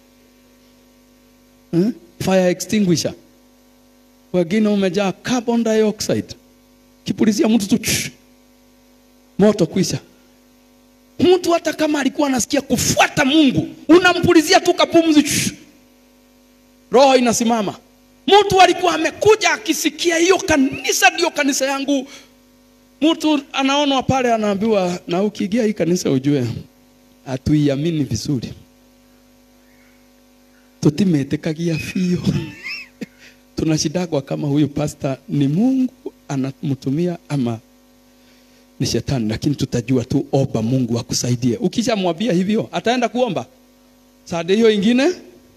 hmm? Fire extinguisher wengine umejaa carbon dioxide, kipulizia mtu tu chush, moto kwisha. Mtu hata kama alikuwa anasikia kufuata Mungu, unampulizia tu kapumzi chush, roho inasimama. mtu alikuwa amekuja akisikia hiyo kanisa ndio kanisa yangu mtu anaonwa pale anaambiwa na ukiingia hii kanisa ujue hatuiamini vizuri tutimetekagia fio tunashidagwa kama huyu pasta ni mungu anamtumia ama ni shetani lakini tutajua tu omba mungu akusaidie ukishamwambia hivyo ataenda kuomba sade hiyo ingine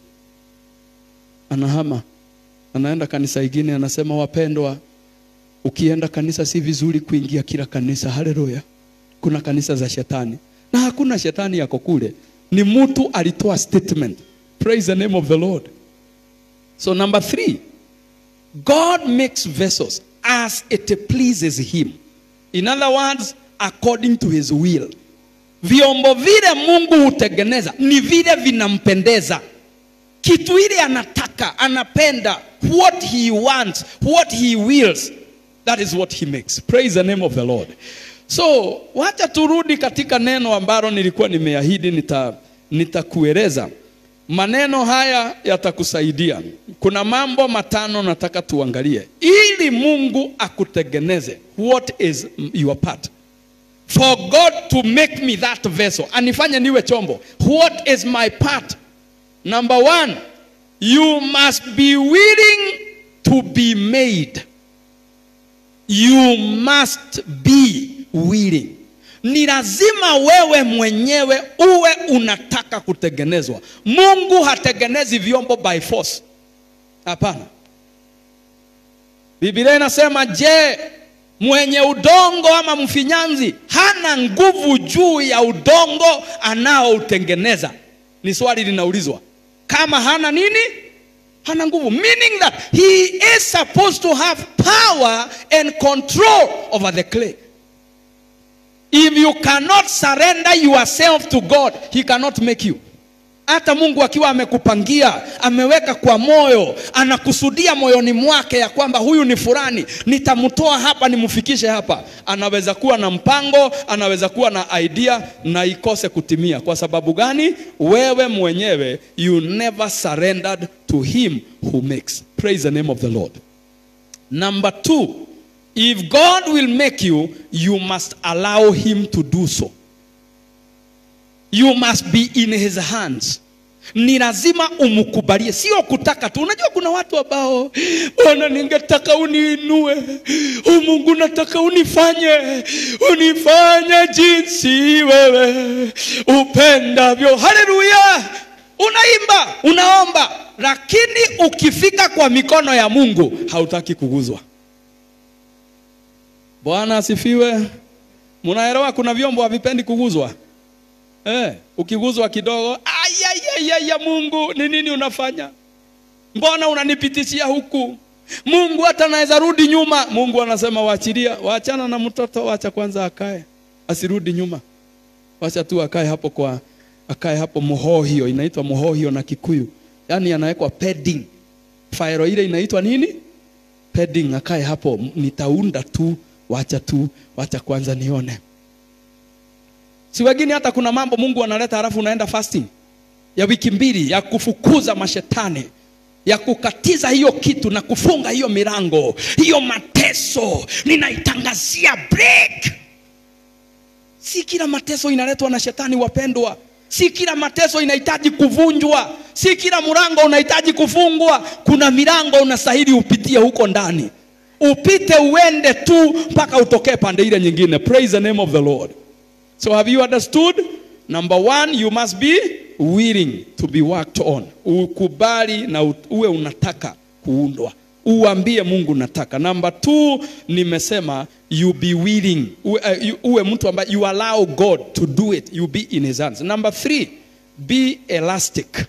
anahama anaenda kanisa ingine anasema wapendwa ukienda kanisa si vizuri kuingia kila kanisa haleluya kuna kanisa za shetani na hakuna shetani yako kule ni mtu alitoa statement praise the name of the lord so number three god makes vessels as it pleases him in other words according to his will vyombo vile mungu hutengeneza ni vile vinampendeza kitu ile anataka anapenda what he wants what he wills that is what he makes praise the name of the lord so wacha turudi katika neno ambalo nilikuwa nimeahidi nita nitakueleza maneno haya yatakusaidia kuna mambo matano nataka tuangalie ili mungu akutengeneze what is your part for god to make me that vessel anifanye niwe chombo what is my part number one you must be willing to be made you must be willing ni lazima wewe mwenyewe uwe unataka kutengenezwa mungu hatengenezi vyombo by force hapana biblia inasema je mwenye udongo ama mfinyanzi hana nguvu juu ya udongo anaoutengeneza ni swali linaulizwa kama hana nini hana nguvu meaning that he is supposed to have power and control over the clay if you cannot surrender yourself to god he cannot make you hata mungu akiwa amekupangia ameweka kwa moyo anakusudia moyoni mwake ya kwamba huyu ni fulani nitamtoa hapa nimfikishe hapa anaweza kuwa na mpango anaweza kuwa na idea na ikose kutimia kwa sababu gani wewe mwenyewe you never surrendered to him who makes praise the name of the lord number two if god will make you you must allow him to do so you must be in his hands ni lazima umkubalie sio kutaka tu unajua kuna watu ambao bwana ningetaka uniinue o mungu nataka unifanye unifanye jinsi wewe upendavyo haleluya unaimba unaomba lakini ukifika kwa mikono ya mungu hautaki kuguzwa bwana asifiwe munaelewa kuna vyombo havipendi kuguzwa Eh, ukiguzwa kidogo ayayaya mungu ni nini unafanya mbona unanipitishia huku mungu hata naweza rudi nyuma mungu anasema waachilia waachana na mtoto wacha kwanza akae asirudi nyuma wacha tu akae hapo kwa akae hapo muhohio inaitwa muhohio na kikuyu yaani anawekwa padding fairo ile inaitwa nini padding akae hapo nitaunda tu wacha tu wacha kwanza nione si wengine hata kuna mambo mungu analeta halafu unaenda fasting ya wiki mbili ya kufukuza mashetani ya kukatiza hiyo kitu na kufunga hiyo milango hiyo mateso ninaitangazia break si kila mateso inaletwa na shetani wapendwa si kila mateso inahitaji kuvunjwa si kila mlango unahitaji kufungwa kuna milango unastahili upitie huko ndani upite uende tu mpaka utokee pande ile nyingine praise the name of the lord So have you understood? Number one, you must be willing to be worked on. Ukubali na uwe unataka kuundwa. Uambie Mungu nataka. Number two, nimesema you be willing. Uwe, uh, uwe mtu ambaye you allow God to do it. You be in his hands. Number three, be elastic.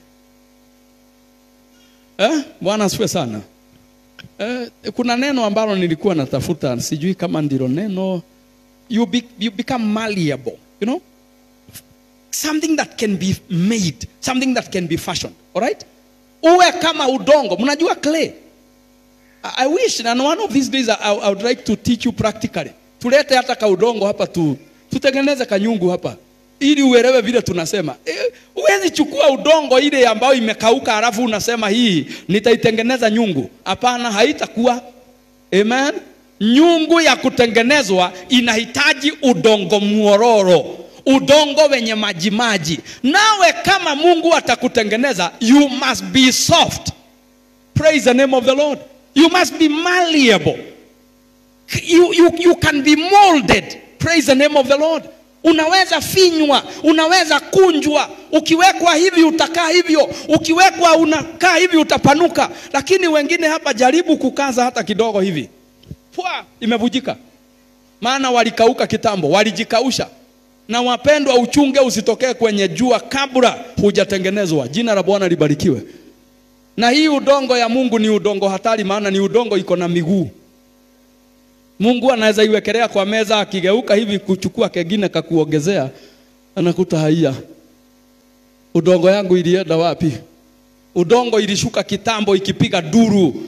Eh? Bwana asifiwe sana. Eh, kuna neno ambalo nilikuwa natafuta, sijui kama ndilo neno you, be, you become malleable, you know? Something that can be made, something that can be fashioned, all right? Uwe kama udongo, mnajua clay. I, I wish, and one of these days I, I would like to teach you practically. Tulete hata ka udongo hapa tu, tutengeneze kanyungu hapa. ili uelewe vile tunasema Eh, huwezi chukua udongo ile ambayo imekauka halafu unasema hii nitaitengeneza nyungu hapana haitakuwa amen nyungu ya kutengenezwa inahitaji udongo mwororo udongo wenye majimaji nawe kama mungu atakutengeneza you must be soft praise the name of the lord you must be malleable you, you, you can be molded praise the name of the lord unaweza finywa unaweza kunjwa ukiwekwa hivi utakaa hivyo ukiwekwa unakaa hivi utapanuka lakini wengine hapa jaribu kukaza hata kidogo hivi pwa imevujika maana walikauka kitambo walijikausha na wapendwa uchunge usitokee kwenye jua kabla hujatengenezwa jina la bwana libarikiwe na hii udongo ya mungu ni udongo hatari maana ni udongo iko na miguu mungu anaweza iwekelea kwa meza akigeuka hivi kuchukua kengine kakuongezea anakuta haiya udongo yangu ilienda wapi udongo ilishuka kitambo ikipiga duru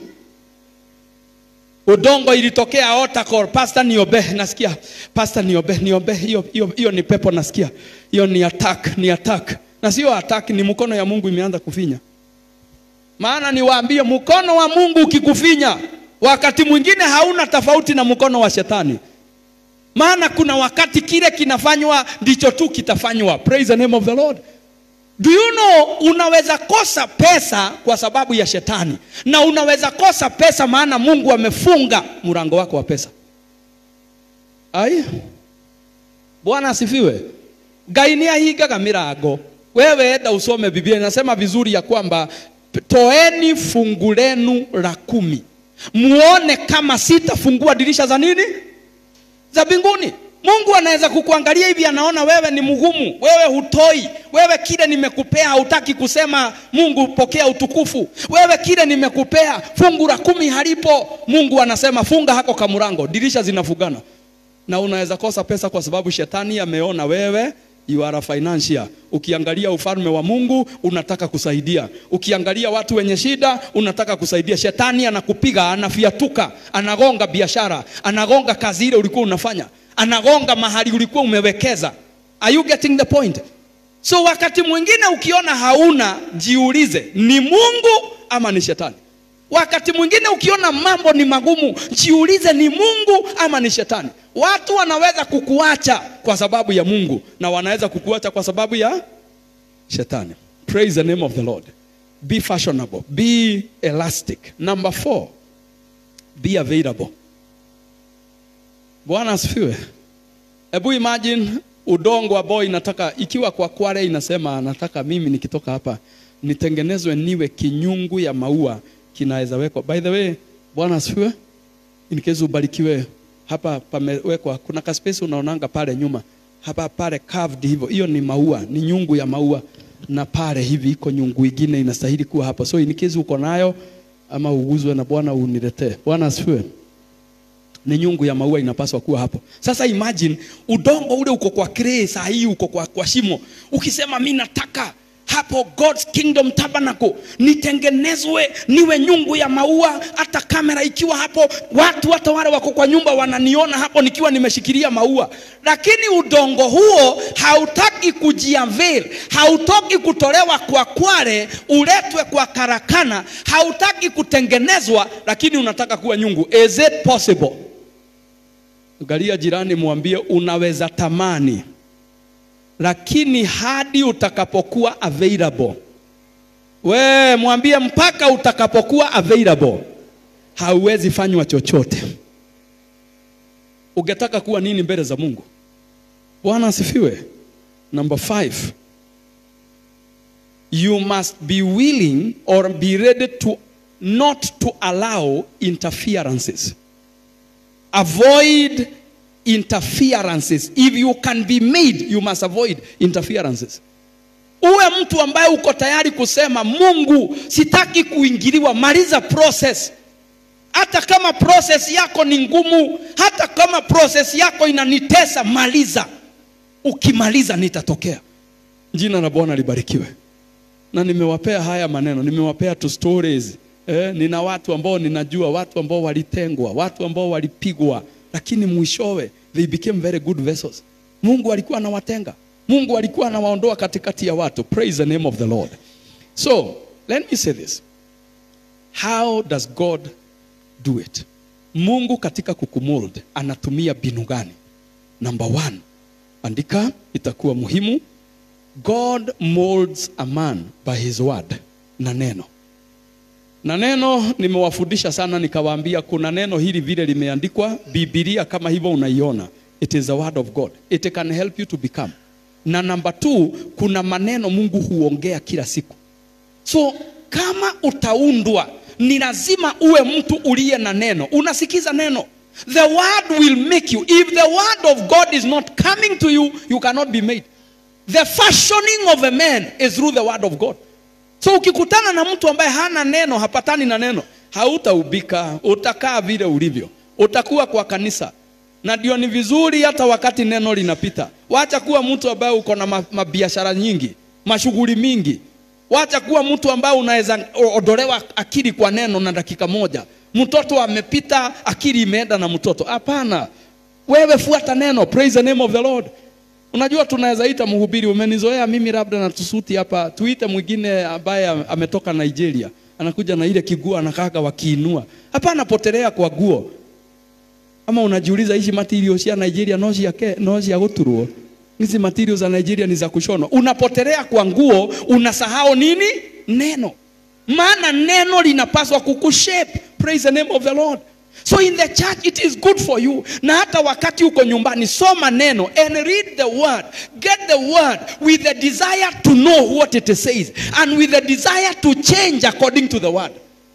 udongo ilitokea otakor pasta niobe nasikia pasta niobe niobe hiyo hiyo hiyo ni pepo nasikia hiyo ni attack ni attack na sio attack ni mkono ya mungu imeanza kufinya maana niwaambie mkono wa mungu ukikufinya wakati mwingine hauna tofauti na mkono wa shetani maana kuna wakati kile kinafanywa ndicho tu kitafanywa praise the name of the lord do you know unaweza kosa pesa kwa sababu ya shetani na unaweza kosa pesa maana mungu amefunga mlango wako wa pesa ai bwana asifiwe gainia higaga mirango wewe enda usome biblia inasema vizuri ya kwamba toeni fungu lenu la kumi muone kama sitafungua dirisha za nini za mbinguni mungu anaweza kukuangalia hivi anaona wewe ni mgumu wewe hutoi wewe kile nimekupea hautaki kusema mungu pokea utukufu wewe kile nimekupea fungu la kumi halipo mungu anasema funga hako kamurango dirisha zinafugana na unaweza kosa pesa kwa sababu shetani ameona wewe you are a financier ukiangalia ufalme wa mungu unataka kusaidia ukiangalia watu wenye shida unataka kusaidia shetani anakupiga anafiatuka anagonga biashara anagonga kazi ile ulikuwa unafanya anagonga mahali ulikuwa umewekeza are you getting the point so wakati mwingine ukiona hauna jiulize ni mungu ama ni shetani wakati mwingine ukiona mambo ni magumu jiulize ni mungu ama ni shetani watu wanaweza kukuacha kwa sababu ya mungu na wanaweza kukuacha kwa sababu ya shetani praise the name of the lord be fashionable be elastic number four be available bwana asifiwe hebu imagine udongo ambao inataka ikiwa kwa kware inasema nataka mimi nikitoka hapa nitengenezwe niwe kinyungu ya maua kinaweza wekwa by the way bwana asifiwe in case ubarikiwe hapa pamewekwa kuna kaspesi unaonanga pale nyuma hapa pale carved hivyo hiyo ni maua ni nyungu ya maua na pale hivi iko nyungu ingine inastahili kuwa hapa so in case uko nayo ama uguzwe na bwana uniletee bwana asifiwe ni nyungu ya maua inapaswa kuwa hapo sasa imagine udongo ule uko kwa clay saa hii uko kwa, kwa shimo ukisema mi nataka hapo God's Kingdom Tabernacle nitengenezwe niwe nyungu ya maua, hata kamera ikiwa hapo, watu hata wale wako kwa nyumba wananiona hapo nikiwa nimeshikilia maua. Lakini udongo huo hautaki kujiavail, hautaki kutolewa kwa kware uletwe kwa karakana, hautaki kutengenezwa, lakini unataka kuwa nyungu. Is it possible? Angalia jirani, mwambie unaweza tamani lakini hadi utakapokuwa available. We mwambie mpaka utakapokuwa available, hauwezi fanywa chochote. Ungetaka kuwa nini mbele za Mungu? Bwana asifiwe. Number five, you must be willing or be ready to not to allow interferences. Avoid interferences. If you can be made, you must avoid interferences. Uwe mtu ambaye uko tayari kusema Mungu, sitaki kuingiliwa, maliza process. Hata kama process yako ni ngumu, hata kama process yako inanitesa, maliza. Ukimaliza nitatokea. Jina la Bwana libarikiwe. Na nimewapea haya maneno, nimewapea tu stories. Eh, nina watu ambao ninajua, watu ambao walitengwa, watu ambao walipigwa, lakini mwishowe they became very good vessels. Mungu alikuwa anawatenga. Mungu alikuwa anawaondoa katikati ya watu. Praise the name of the Lord. So, let me say this. How does God do it? Mungu katika kukumold anatumia binu gani? Number one, andika, itakuwa muhimu. God molds a man by his word, na neno na neno nimewafundisha sana, nikawaambia kuna neno hili vile limeandikwa Biblia, kama hivyo unaiona, it is the word of God, it can help you to become. Na number two, kuna maneno Mungu huongea kila siku. So kama utaundwa, ni lazima uwe mtu uliye na neno, unasikiza neno. The word will make you. If the word of God is not coming to you, you cannot be made. The fashioning of a man is through the word of God. So ukikutana na mtu ambaye hana neno, hapatani na neno, hautaubika, utakaa vile ulivyo, utakuwa kwa kanisa. Na ndio ni vizuri hata wakati neno linapita, wacha kuwa mtu ambaye uko na ma- mabiashara nyingi, mashughuli mingi. Wacha kuwa mtu ambaye unaweza ondolewa akili kwa neno na dakika moja. Mtoto amepita, akili imeenda na mtoto. Hapana, wewe fuata neno. Praise the name of the Lord. Unajua tunaweza ita mhubiri, umenizoea mimi labda na tusuti hapa, tuite mwingine ambaye ametoka Nigeria, anakuja na ile kiguo anakaka wakiinua. Hapana, potelea kwa guo. Ama unajiuliza hizi materials ya Nigeria no cia ke no cia guturwo. Hizi materials za Nigeria ni za kushonwa. Unapotelea kwa nguo, unasahau nini? Neno. Maana neno linapaswa kukushape. Praise the name of the Lord. So in the church it is good for you. Na hata wakati uko nyumbani soma neno and read the word. Get the word with the desire to know what it says and with the desire to change according to the word.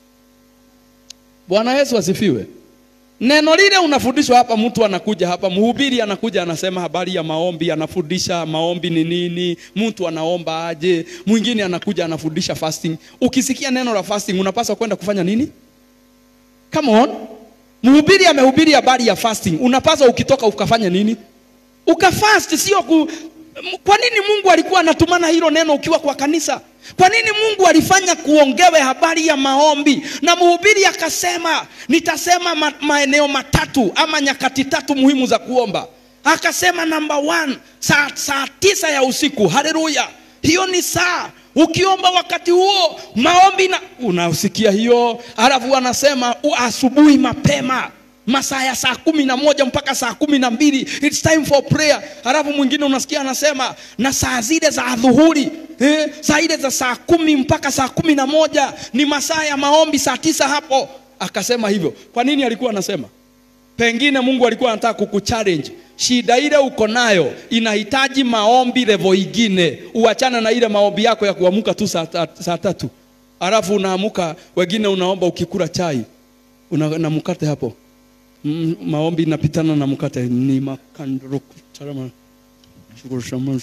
Bwana Yesu asifiwe. Neno lile unafundishwa hapa, mtu anakuja hapa, mhubiri anakuja anasema habari ya maombi, anafundisha maombi ni nini, mtu anaomba aje, mwingine anakuja anafundisha fasting. Ukisikia neno la fasting unapaswa kwenda kufanya nini? Come on. Mhubiri amehubiri habari ya fasting, unapaswa ukitoka ukafanya nini? Ukafast, sio ku... Kwa nini Mungu alikuwa anatumana hilo neno ukiwa kwa kanisa? Kwa nini Mungu alifanya kuongewe habari ya maombi? Na mhubiri akasema, nitasema ma maeneo matatu ama nyakati tatu muhimu za kuomba. Akasema number one, saa, saa tisa ya usiku. Haleluya! Hiyo ni saa ukiomba wakati huo maombi na unasikia hiyo, alafu anasema asubuhi mapema masaa ya saa kumi na moja mpaka saa kumi na mbili it's time for prayer. Halafu mwingine unasikia anasema na saa zile za adhuhuri eh, saa ile za saa kumi mpaka saa kumi na moja ni masaa ya maombi, saa tisa hapo. Akasema hivyo. Kwa nini alikuwa anasema? Pengine Mungu alikuwa anataka kukuchallenge. Shida ile uko nayo inahitaji maombi level ingine, uachana na ile maombi yako ya kuamuka tu saa, ta, saa tatu, alafu unaamuka, wengine unaomba ukikula chai una, na mkate hapo Mm, maombi inapitana na mkate ni makandro tarama shukuru shama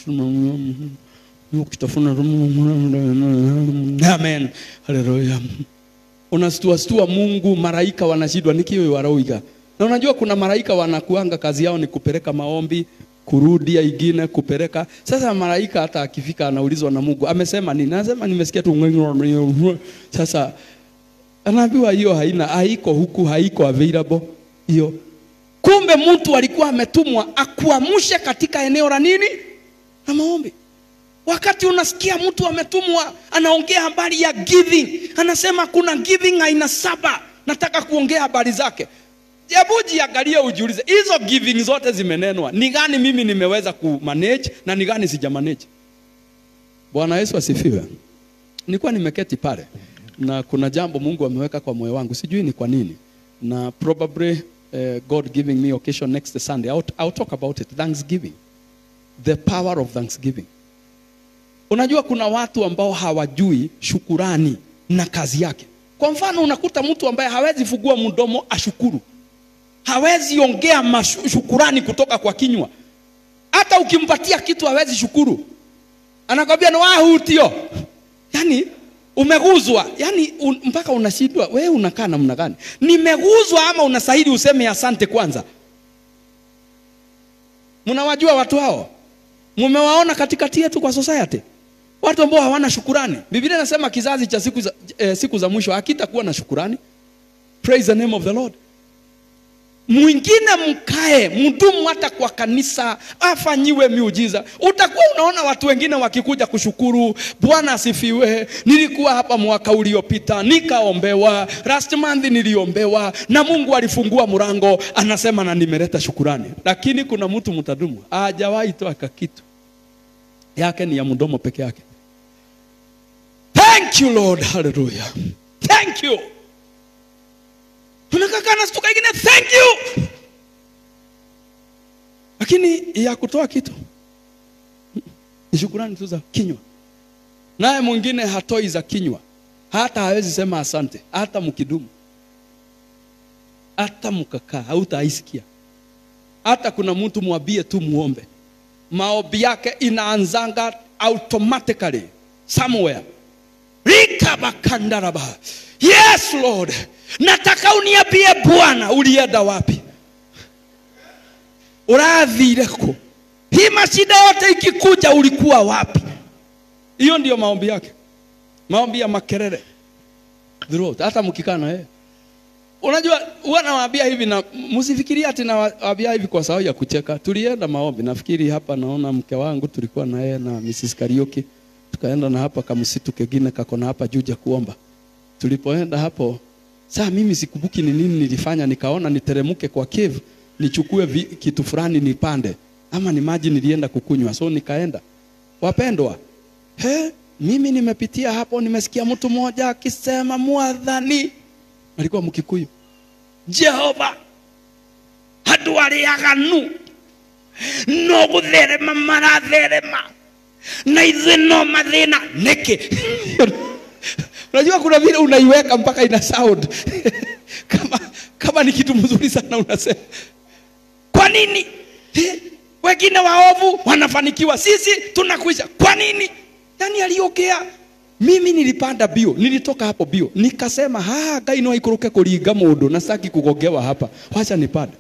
ukitafuna amen haleluya unastua stua Mungu maraika wanashindwa nikiwe waroiga na unajua kuna maraika wanakuanga kazi yao ni kupeleka maombi kurudia ingine kupeleka sasa maraika hata akifika anaulizwa na Mungu amesema nini anasema nimesikia tu sasa anaambiwa hiyo haina haiko huku haiko available hiyo. Kumbe mtu alikuwa ametumwa akuamshe katika eneo la nini? La maombi. Wakati unasikia mtu ametumwa anaongea habari ya giving, anasema kuna giving aina saba, nataka kuongea habari zake. Hebu jiangalie ujiulize, hizo giving zote zimenenwa, ni gani mimi nimeweza kumanage na ni gani sija manage? Bwana Yesu asifiwe. Nilikuwa nimeketi pale na kuna jambo Mungu ameweka kwa moyo wangu, sijui ni kwa nini na probably uh, God giving me occasion next Sunday. I'll, I'll talk about it. Thanksgiving. The power of thanksgiving. Unajua kuna watu ambao hawajui shukurani na kazi yake. Kwa mfano unakuta mtu ambaye hawezi fungua mdomo ashukuru. Hawezi ongea mashukurani kutoka kwa kinywa. Hata ukimpatia kitu hawezi shukuru. Anakwambia ni wahutio. Yaani umeguzwa yani un, mpaka unashindwa wewe unakaa namna gani nimeguzwa ama unastahili useme asante kwanza mnawajua watu hao mmewaona katikati yetu kwa society watu ambao hawana shukurani biblia inasema kizazi cha siku za, eh, siku za mwisho hakitakuwa na shukurani praise the name of the lord mwingine mkae mdumu hata kwa kanisa afanyiwe miujiza utakuwa unaona watu wengine wakikuja kushukuru bwana asifiwe nilikuwa hapa mwaka uliopita nikaombewa last month niliombewa na mungu alifungua mlango anasema na nimeleta shukurani lakini kuna mtu mtadumu hajawahi toa kitu yake ni ya mdomo peke yake thank you lord hallelujah thank you tunakaa na stuka ingine thank you lakini ya kutoa kitu ni shukurani tu za kinywa naye mwingine hatoi za kinywa hata hawezi sema asante hata mkidumu hata mkakaa hautaisikia hata kuna mtu mwambie tu muombe maombi yake inaanzanga automatically somewhere rikabakandaraba yes lord nataka uniambie bwana ulienda wapi urathire ku hii mashida yote ikikuja ulikuwa wapi hiyo ndiyo maombi yake maombi ya makelele throughout hata mkikaa na yeye unajua huwa nawaambia hivi na msifikirie ati nawaambia hivi kwa sababu ya kucheka tulienda maombi nafikiri hapa naona mke wangu tulikuwa na yeye na Mrs. Karioki tukaenda na hapa kamsitu kengine kako na hapa juja kuomba tulipoenda hapo saa mimi sikumbuki ni nini nilifanya nikaona niteremke kwa cave nichukue vi, kitu fulani nipande ama ni maji nilienda kukunywa so nikaenda wapendwa he mimi nimepitia hapo nimesikia mtu mmoja akisema mwadhani alikuwa mkikuyu jehova andå arä aganu no gå therema maratherema na ithuä no mathä na nä kä unajua kuna vile unaiweka mpaka ina sound kama, kama ni kitu mzuri sana unasema kwa nini Eh, wengine waovu wanafanikiwa sisi tunakwisha kwa nini yani aliongea mimi nilipanda bio nilitoka hapo bio nikasema ha ngai no aikũrũke kũringa mũndũ na saki kugongewa hapa wacha nipande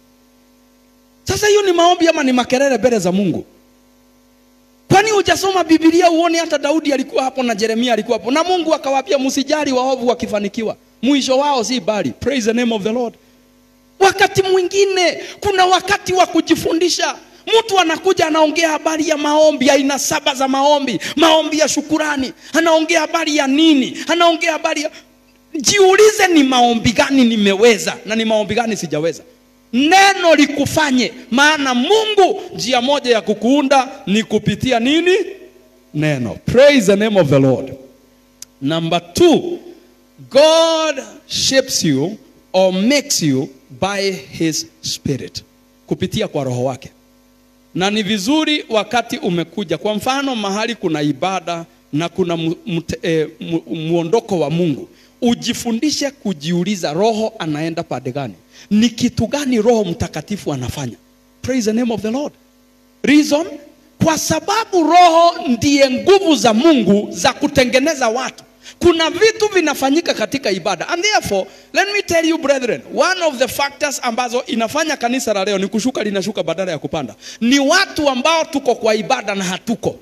sasa hiyo ni maombi ama ni makelele mbele za mungu kwani hujasoma bibilia uone hata daudi alikuwa hapo na jeremia alikuwa hapo na mungu akawaambia msijali waovu wakifanikiwa mwisho wao si bali praise the name of the lord wakati mwingine kuna wakati wa kujifundisha mtu anakuja anaongea habari ya maombi aina saba za maombi maombi ya shukurani anaongea habari ya nini anaongea habari ya jiulize ni maombi gani nimeweza na ni maombi gani sijaweza neno likufanye maana mungu njia moja ya kukuunda ni kupitia nini neno praise the name of the lord number two god shapes you or makes you by his spirit kupitia kwa roho wake na ni vizuri wakati umekuja kwa mfano mahali kuna ibada na kuna mu, mte, eh, mu, muondoko wa mungu ujifundishe kujiuliza roho anaenda pande gani ni kitu gani roho mtakatifu anafanya praise the name of the lord reason kwa sababu roho ndiye nguvu za mungu za kutengeneza watu kuna vitu vinafanyika katika ibada and therefore let me tell you brethren one of the factors ambazo inafanya kanisa la leo ni kushuka linashuka badala ya kupanda ni watu ambao tuko kwa ibada na hatuko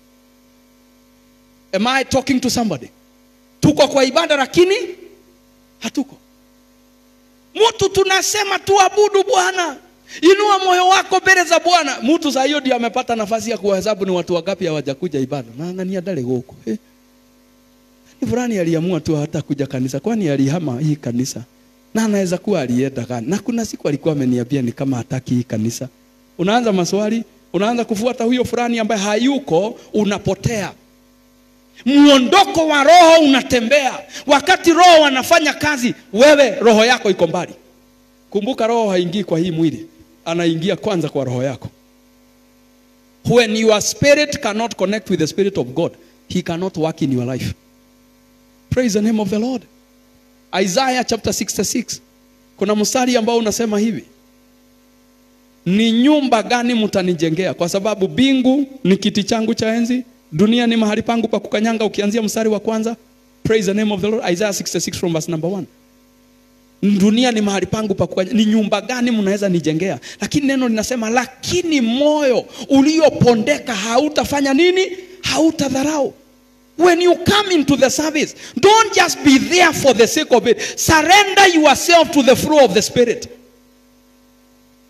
am i talking to somebody tuko kwa ibada lakini hatuko mtu tunasema tuabudu bwana inua moyo wako mbele za bwana mtu saa hiyo ndio amepata nafasi ya kuwahesabu ni watu wangapi hawajakuja ibada naangania ndale gũkũ eh? ni fulani aliamua tu hata kuja kanisa kwani alihama hii kanisa na anaweza kuwa alienda gani na kuna siku alikuwa ameniambia ni kama hataki hii kanisa unaanza maswali unaanza kufuata huyo fulani ambaye hayuko unapotea muondoko wa roho unatembea wakati roho wanafanya kazi wewe roho yako iko mbali kumbuka roho haingii kwa hii mwili anaingia kwanza kwa roho yako when your spirit cannot connect with the spirit of god he cannot work in your life praise the name of the lord isaiah chapter 66 kuna mstari ambao unasema hivi ni nyumba gani mtanijengea kwa sababu bingu ni kiti changu cha enzi dunia ni mahali pangu pa kukanyanga ukianzia mstari wa kwanza praise the name of the lord isaiah 66 from verse number 1 dunia ni mahali pangu pa kukanyanga ni nyumba gani mnaweza nijengea lakini neno linasema lakini moyo uliopondeka hautafanya nini hautadharau when you come into the service don't just be there for the sake of it surrender yourself to the flow of the spirit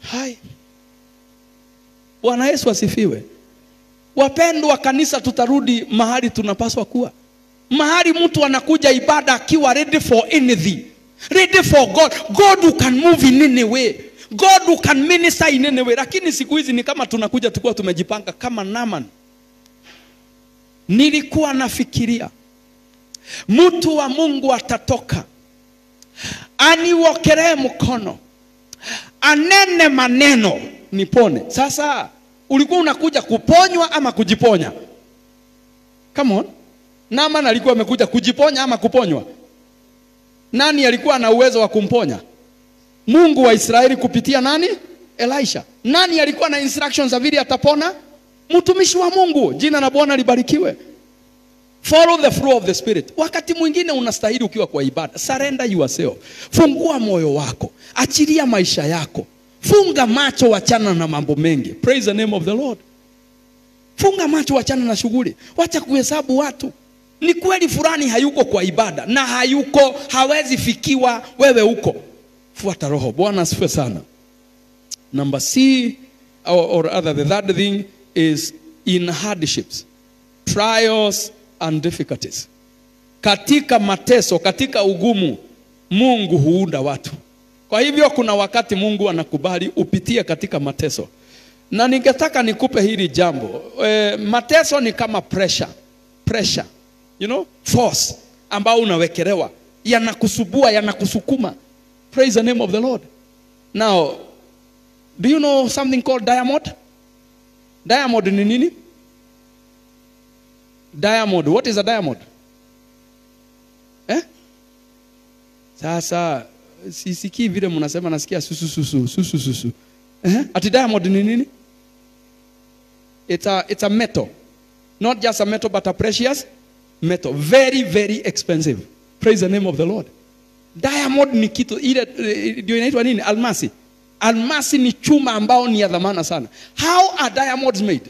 hai bwana yesu asifiwe wapendwa kanisa tutarudi mahali tunapaswa kuwa mahali mtu anakuja ibada akiwa ready for anything ready for god god who can move in any way god who can minister in any way lakini siku hizi ni kama tunakuja tukuwa tumejipanga kama naman nilikuwa nafikiria mtu wa mungu atatoka aniwokelee mkono anene maneno nipone sasa ulikuwa unakuja kuponywa ama kujiponya come on naman alikuwa amekuja kujiponya ama kuponywa nani alikuwa na uwezo wa kumponya mungu wa israeli kupitia nani elisha nani alikuwa na instructions za vile atapona mtumishi wa mungu jina la bwana libarikiwe follow the flow of the spirit wakati mwingine unastahili ukiwa kwa ibada surrender yourself fungua moyo wako achilia maisha yako funga macho wachana na mambo mengi praise the name of the lord funga macho wachana na shughuli wacha kuhesabu watu ni kweli fulani hayuko kwa ibada na hayuko hawezi fikiwa wewe uko fuata roho bwana asifiwe sana number c or, or other the third thing is in hardships trials and difficulties katika mateso katika ugumu mungu huunda watu kwa hivyo kuna wakati mungu anakubali upitie katika mateso na ningetaka nikupe hili jambo e, mateso ni kama pressure pressure you know force ambao unawekelewa yanakusubua yanakusukuma praise the name of the lord now do you know something called diamond diamond ni nini diamond what is a diamond eh? sasa sisikii vile mnasema nasikia susu susu susu susu eh? ati diamond ni nini it's a, it's a metal not just a metal but a precious metal very very expensive praise the name of the lord diamond ni kitu ile eh, ndio inaitwa nini almasi almasi ni chuma ambao ni ya dhamana sana how are diamonds made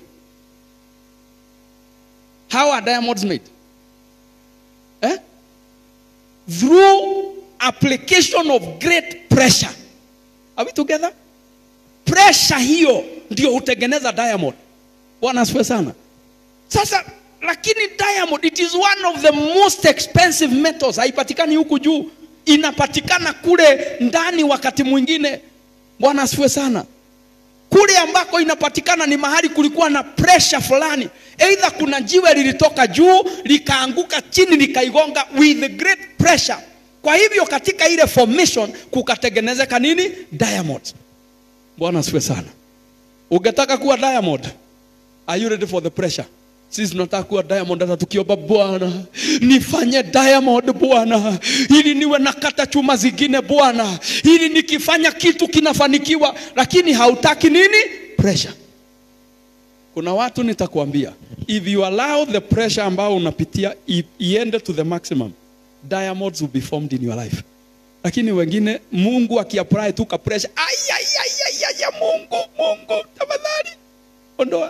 how are diamonds made eh? through application of great pressure are we together pressure hiyo ndio hutengeneza diamond bwana asifiwe sana sasa lakini diamond it is one of the most expensive metals haipatikani huku juu inapatikana kule ndani wakati mwingine bwana asifiwe sana kule ambako inapatikana ni mahali kulikuwa na pressure fulani eidha kuna jiwe lilitoka juu likaanguka chini likaigonga with great pressure kwa hivyo katika ile formation kukatengenezeka nini diamond bwana asifiwe sana ungetaka kuwa diamond are you ready for the pressure sisi tunataka kuwa diamond hata tukiomba bwana nifanye diamond bwana ili niwe nakata chuma zingine bwana ili nikifanya kitu kinafanikiwa lakini hautaki nini pressure kuna watu nitakwambia if you allow the pressure ambao unapitia i- iende to the maximum diamonds will be formed in your life lakini wengine mungu akiapply tu ka pressure ayayayaya mungu mungu tafadhali ondoa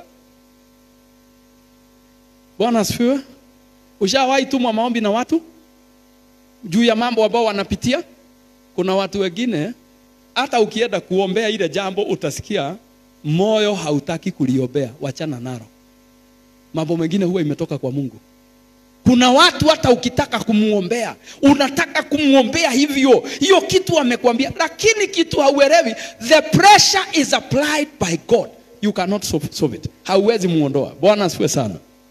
bwana asifiwe ushawahi tumwa maombi na watu juu ya mambo ambao wanapitia kuna watu wengine hata ukienda kuombea ile jambo utasikia moyo hautaki kuliombea wachana nalo mambo mengine huwa imetoka kwa mungu kuna watu hata ukitaka kumwombea unataka kumwombea hivyo hiyo kitu amekwambia lakini kitu hauelewi the pressure is applied by god you cannot solve, solve it hauwezi muondoa bwana asifiwe sana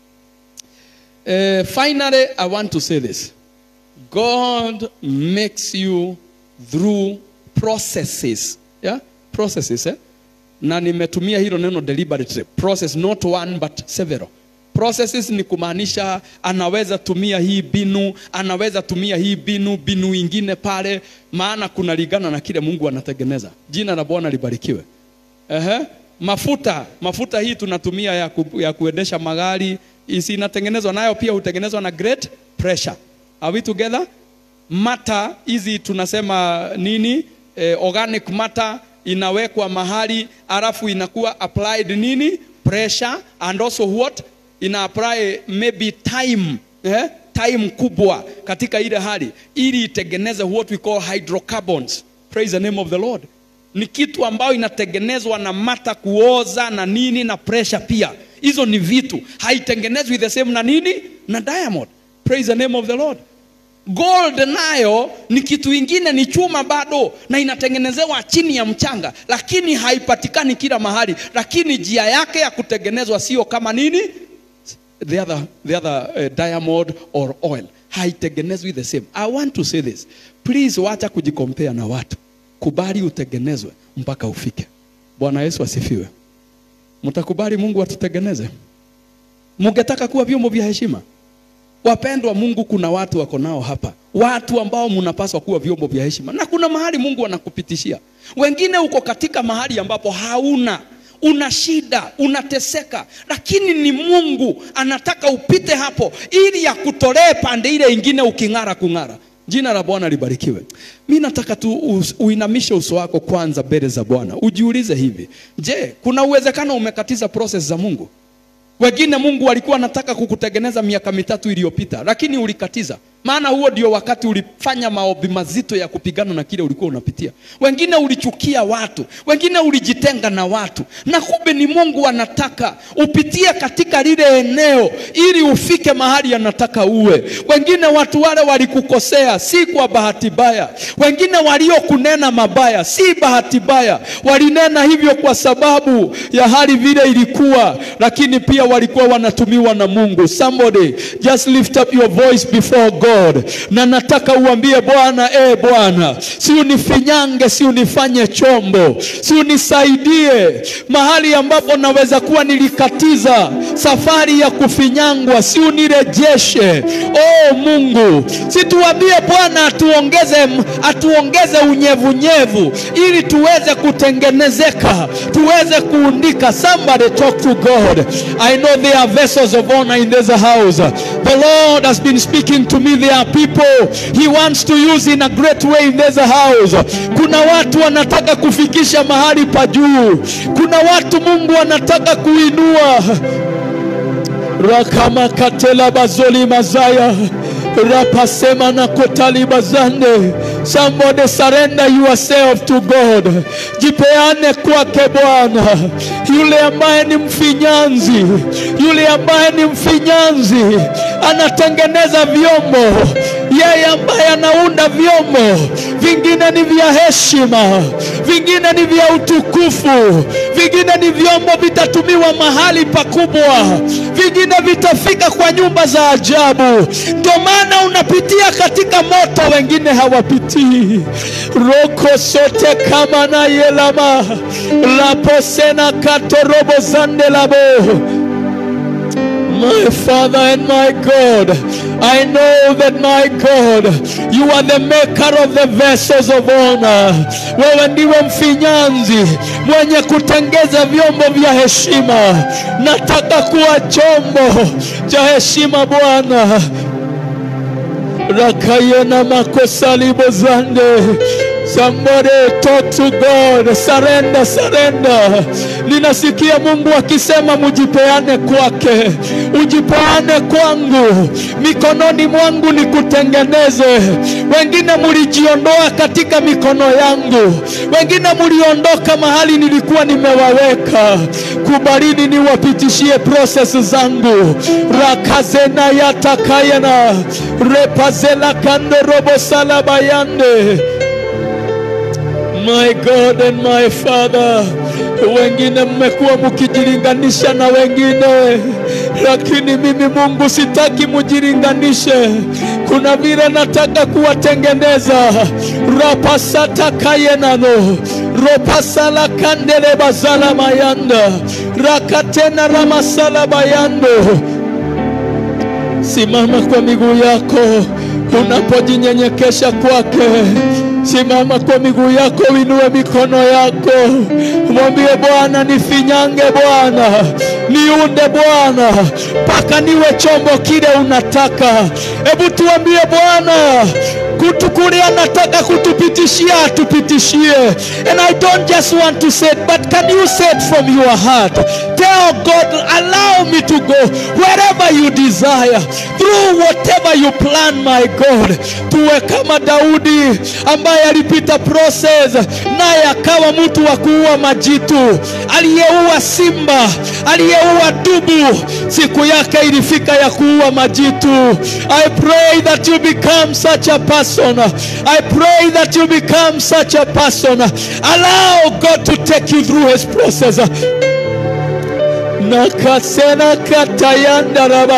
uh, finally i want to say this god makes you through processes yeah? processes eh? na nimetumia hilo neno deliberately process not one but several processes ni kumaanisha anaweza tumia hii binu anaweza tumia hii binu binu ingine pale maana kunalingana na kile mungu anatengeneza jina la bwana libarikiwe Ehe. mafuta mafuta hii tunatumia ya, ku, ya kuendesha magari isi inatengenezwa nayo pia hutengenezwa na great pressure are we together mata hizi tunasema nini eh, organic matter inawekwa mahali alafu inakuwa applied nini pressure and also what ina apply maybe time eh? time kubwa katika ile hali ili itengeneze what we call hydrocarbons praise the name of the lord ni kitu ambayo inatengenezwa na mata kuoza na nini na pressure pia hizo ni vitu haitengenezwi the same na nini na diamond praise the name of the lord gold nayo ni kitu ingine ni chuma bado na inatengenezewa chini ya mchanga lakini haipatikani kila mahali lakini njia yake ya kutengenezwa sio kama nini the other, the other uh, diamond or oil haitengenezwi the same i want to say this please wacha kujikompea na watu kubali utengenezwe mpaka ufike bwana yesu asifiwe mtakubali mungu atutengeneze mungetaka kuwa vyombo vya heshima wapendwa mungu kuna watu wako nao hapa watu ambao mnapaswa kuwa vyombo vya heshima na kuna mahali mungu anakupitishia wengine uko katika mahali ambapo hauna una shida unateseka lakini ni mungu anataka upite hapo ili akutolee pande ile ingine uking'ara kung'ara jina la bwana libarikiwe mi nataka tu us- uinamishe uso wako kwanza mbele za bwana ujiulize hivi je kuna uwezekano umekatiza proses za mungu wengine mungu alikuwa anataka kukutengeneza miaka mitatu iliyopita lakini ulikatiza maana huo ndio wakati ulifanya maombi mazito ya kupigana na kile ulikuwa unapitia wengine ulichukia watu wengine ulijitenga na watu na kumbe ni mungu anataka upitie katika lile eneo ili ufike mahali anataka uwe wengine watu wale walikukosea si kwa bahati mbaya wengine waliokunena mabaya si bahati mbaya walinena hivyo kwa sababu ya hali vile ilikuwa lakini pia walikuwa wanatumiwa na mungu somebody just lift up your voice before god na nataka uambie bwana e bwana si unifinyange si unifanye chombo si unisaidie mahali ambapo naweza kuwa nilikatiza safari ya kufinyangwa si unirejeshe oh mungu si tuambie bwana atuongeze atuongeze unyevunyevu ili tuweze kutengenezeka tuweze kuundika somebody talk to god i know there are vessels of honor in this house the lord has been speaking to me there are people he wants to use in a great way in this house kuna watu wanataka kufikisha mahali pa juu kuna watu mungu anataka kuinua rakamakatela bazoli mazaya rapasema na kotali bazande somebody surrender yourself to god jipeane kwake bwana yule ambaye ni mfinyanzi yule ambaye ni mfinyanzi anatengeneza vyombo yeye ambaye anaunda vyombo vingine ni vya heshima vingine ni vya utukufu vingine ni vyombo vitatumiwa mahali pakubwa vingine vitafika kwa nyumba za ajabu ndio maana unapitia katika moto wengine hawapitii roko sote kama na yelama laposena katorobo zandelabo My Father and my God, I know that my God, you are the maker of the vessels of honor. Wewe ndiwe mfinyanzi mwenye kutengeza vyombo vya heshima. Nataka kuwa chombo cha heshima Bwana. Rakayena makosalibozande Somebody talk to God. Surrender, surrender. Ninasikia Mungu akisema mujipeane kwake, ujipeane kwangu, mikononi mwangu nikutengeneze. Wengine mulijiondoa katika mikono yangu, wengine muliondoka mahali nilikuwa nimewaweka. Kubalini niwapitishie proses zangu. rakazena yatakayena repazela kando robo salabayande my God and my Father. Wengine mmekuwa mkijilinganisha na wengine, lakini mimi Mungu sitaki mujilinganishe. Kuna vile nataka kuwatengeneza. rapasata kayenano ropasala kandele bazala mayanda rakatena ramasala bayando Simama kwa miguu yako unapojinyenyekesha kwake. Simama kwa miguu yako, uinue mikono yako, mwambie Bwana, nifinyange Bwana, niunde Bwana, mpaka niwe chombo kile unataka. Hebu tuambie Bwana, kutu kule anataka kutupitishia atupitishie. And I don't just want to say it, but can you say it from your heart? Tell God, allow me to go wherever you desire, through whatever you plan, my God. Tuwe kama Daudi ambaye alipita process, naye akawa mtu wa kuua majitu, aliyeua simba, aliyeua dubu. Siku yake ilifika ya kuua majitu. I pray that you become such a person. I pray that you become such a person. Allow God to take you through his process. Nakasena katayandaraba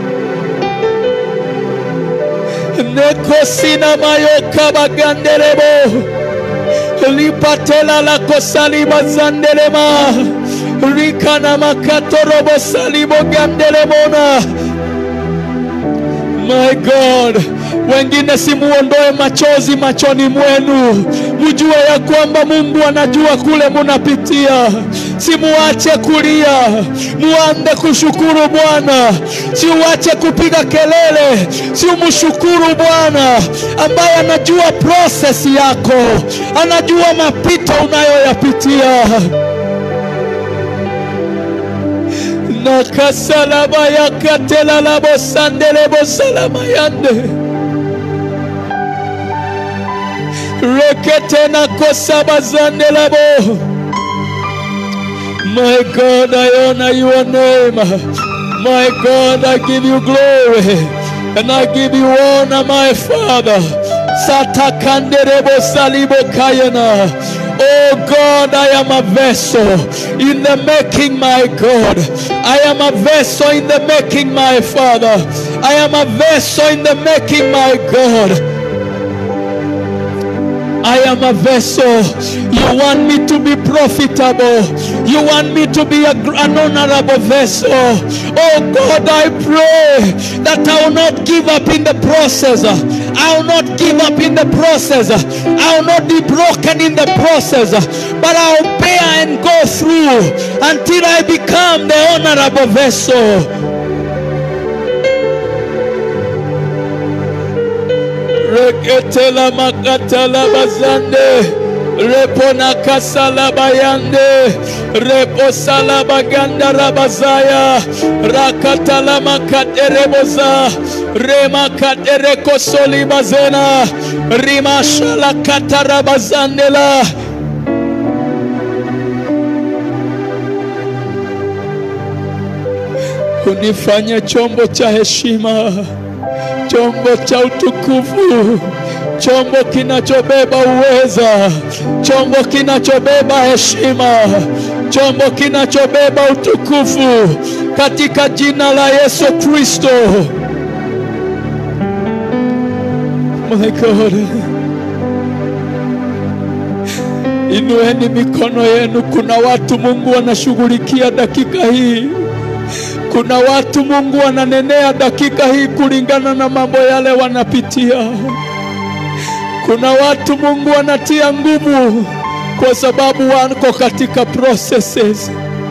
nekosina mayoka baganderebo lipatela la kosaliba zandelema rikana makatorobo salibo gandelemona My God, wengine simuondoe machozi machoni mwenu, mjue ya kwamba Mungu anajua kule munapitia. Simuache kulia, muanze kushukuru Bwana, siuache kupiga kelele, siumshukuru Bwana ambaye anajua process yako, anajua mapito unayoyapitia. nakasalaba yakatelalabo sandelebo salama yande rekete nakosaba zandelabo My God, I honor your name. My God, I give you glory and I give you honor, my Father. Satakanderebo salibo kayana. Oh God, I am a vessel in the making, my God. I am a vessel in the making, my Father. I am a vessel in the making, my God. I am a vessel. You want me to be profitable. You want me to be a, an honorable vessel. Oh God, I pray that I will not give up in the process. I will not give up in the process. I will not be broken in the process. But I will bear and go through until I become the honorable vessel. reketela makatala bazande repo na kasala bayande repo sala baganda rabazaya rakatala makadereboza rema kadereko soli bazena rimashala katarabazandela unifanye chombo cha heshima chombo cha utukufu, chombo kinachobeba uweza, chombo kinachobeba heshima, chombo kinachobeba utukufu katika jina la Yesu Kristo. My God, inueni mikono yenu. Kuna watu Mungu anashughulikia dakika hii. Kuna watu Mungu ananenea dakika hii kulingana na mambo yale wanapitia. Kuna watu Mungu anatia nguvu kwa sababu wako katika processes.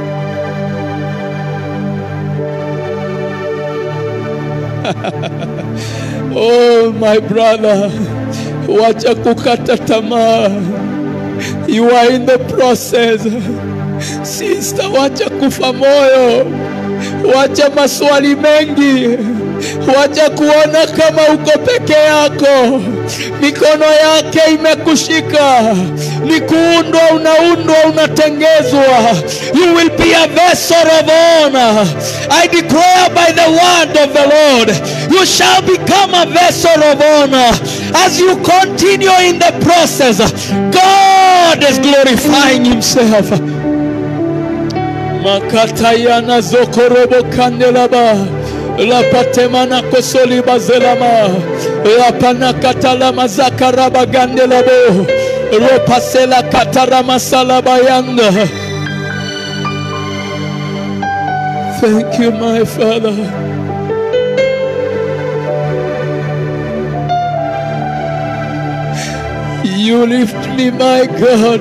Oh my brother, wacha kukata tamaa. You are in the process. Sister, wacha kufa moyo. Wacha maswali mengi, wacha kuona kama uko peke yako. Mikono yake imekushika, ni kuundwa, unaundwa, unatengezwa. You will be a vessel of honor. I declare by the word of the Lord, you shall become a vessel of honor as you continue in the process. God is glorifying Himself. makatayana zokorobo kandelaba lapatemana kosoli bazelama lapana katalama zakaraba gandelabo ropasela katarama salabayanda thank you my father you lift me my god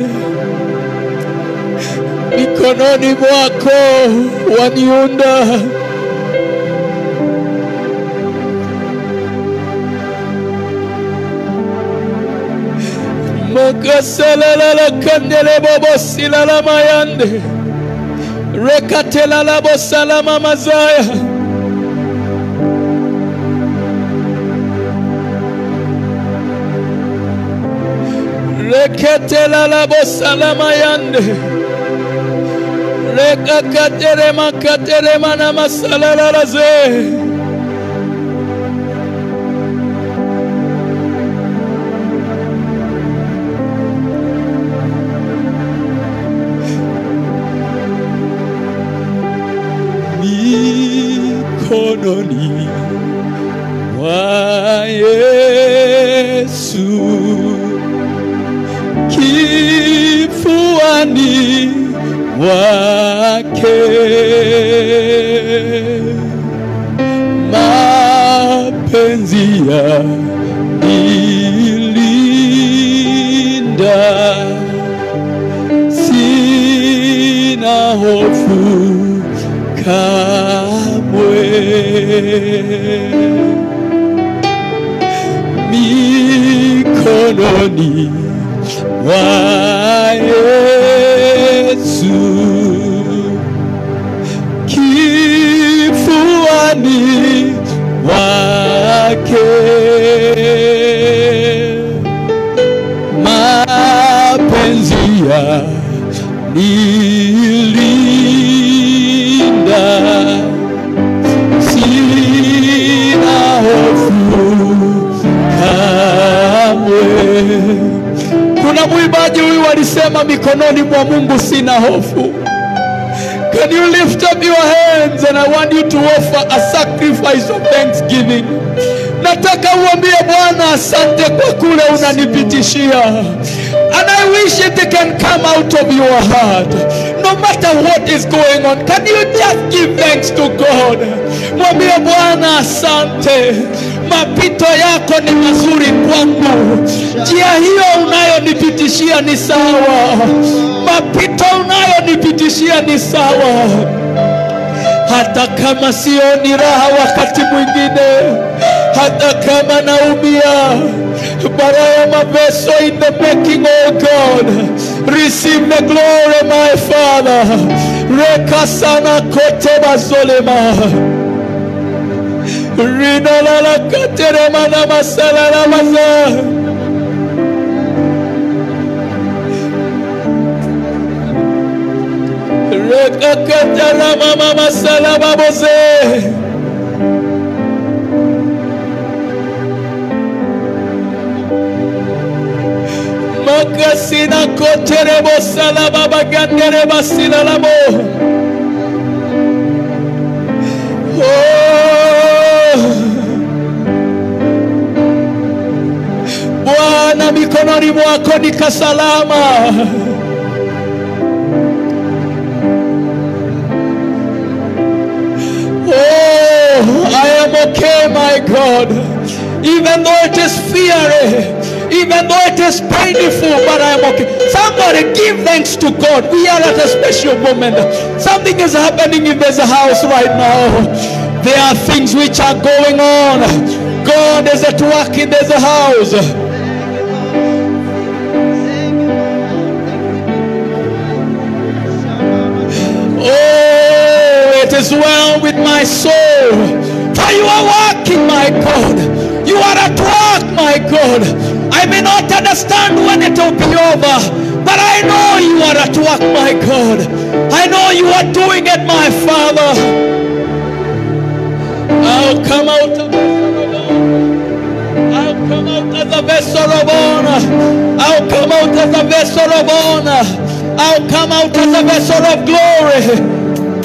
mikononi mwako waniunda. Makasalalala kandele bobo silala mayande. Rekatela labo salama mazaya. Reketela labo salama yande. Rekakatere makatere mana masalala ze. mikononi mwa Yesu, kifuani mwake mapenzi ya nilinda sina hofu kamwe mikononi mwa Yesu kifuani mwake mapenzi ya nilinda sina hofu kamwe. Kuna mwimbaji huyu alisema mikononi mwa Mungu sina hofu. Can you lift up your hands and I want you to offer a sacrifice of thanksgiving. Nataka uambie Bwana asante kwa kule unanipitishia. And I wish it can come out of your heart. No matter what is going on, can you just give thanks to God? Mwambie Bwana asante. Mapito yako ni mazuri kwangu. Njia hiyo unayonipitishia ni sawa. Mapito unayonipitishia ni sawa hata kama sioni raha wakati mwingine, hata kama naumia. But I am a vessel in the making, oh God. Receive the glory, my Father. Rekasana kote bazolema. Rinalala katerema na masala na maza. Rekakatara mama masala baboze. Makasina koterebo salaba bagandere basila labo. Oh. Bwana mikononi mwako nikasalama. Oh, I am okay, my God. Even though it is fiery, even though it is painful, but I am okay. Somebody give thanks to God. We are at a special moment. Something is happening in this house right now. There are things which are going on. God is at work in this house. Oh, it is well with my soul. For you are working, my God. You are at work, my God. I may not understand when it will be over, but I know you are at work, my God. I know you are doing it, my Father. I'll come out of I'll come out as a vessel of honor. I'll come out as a vessel of honor. I'll come out as a vessel of glory.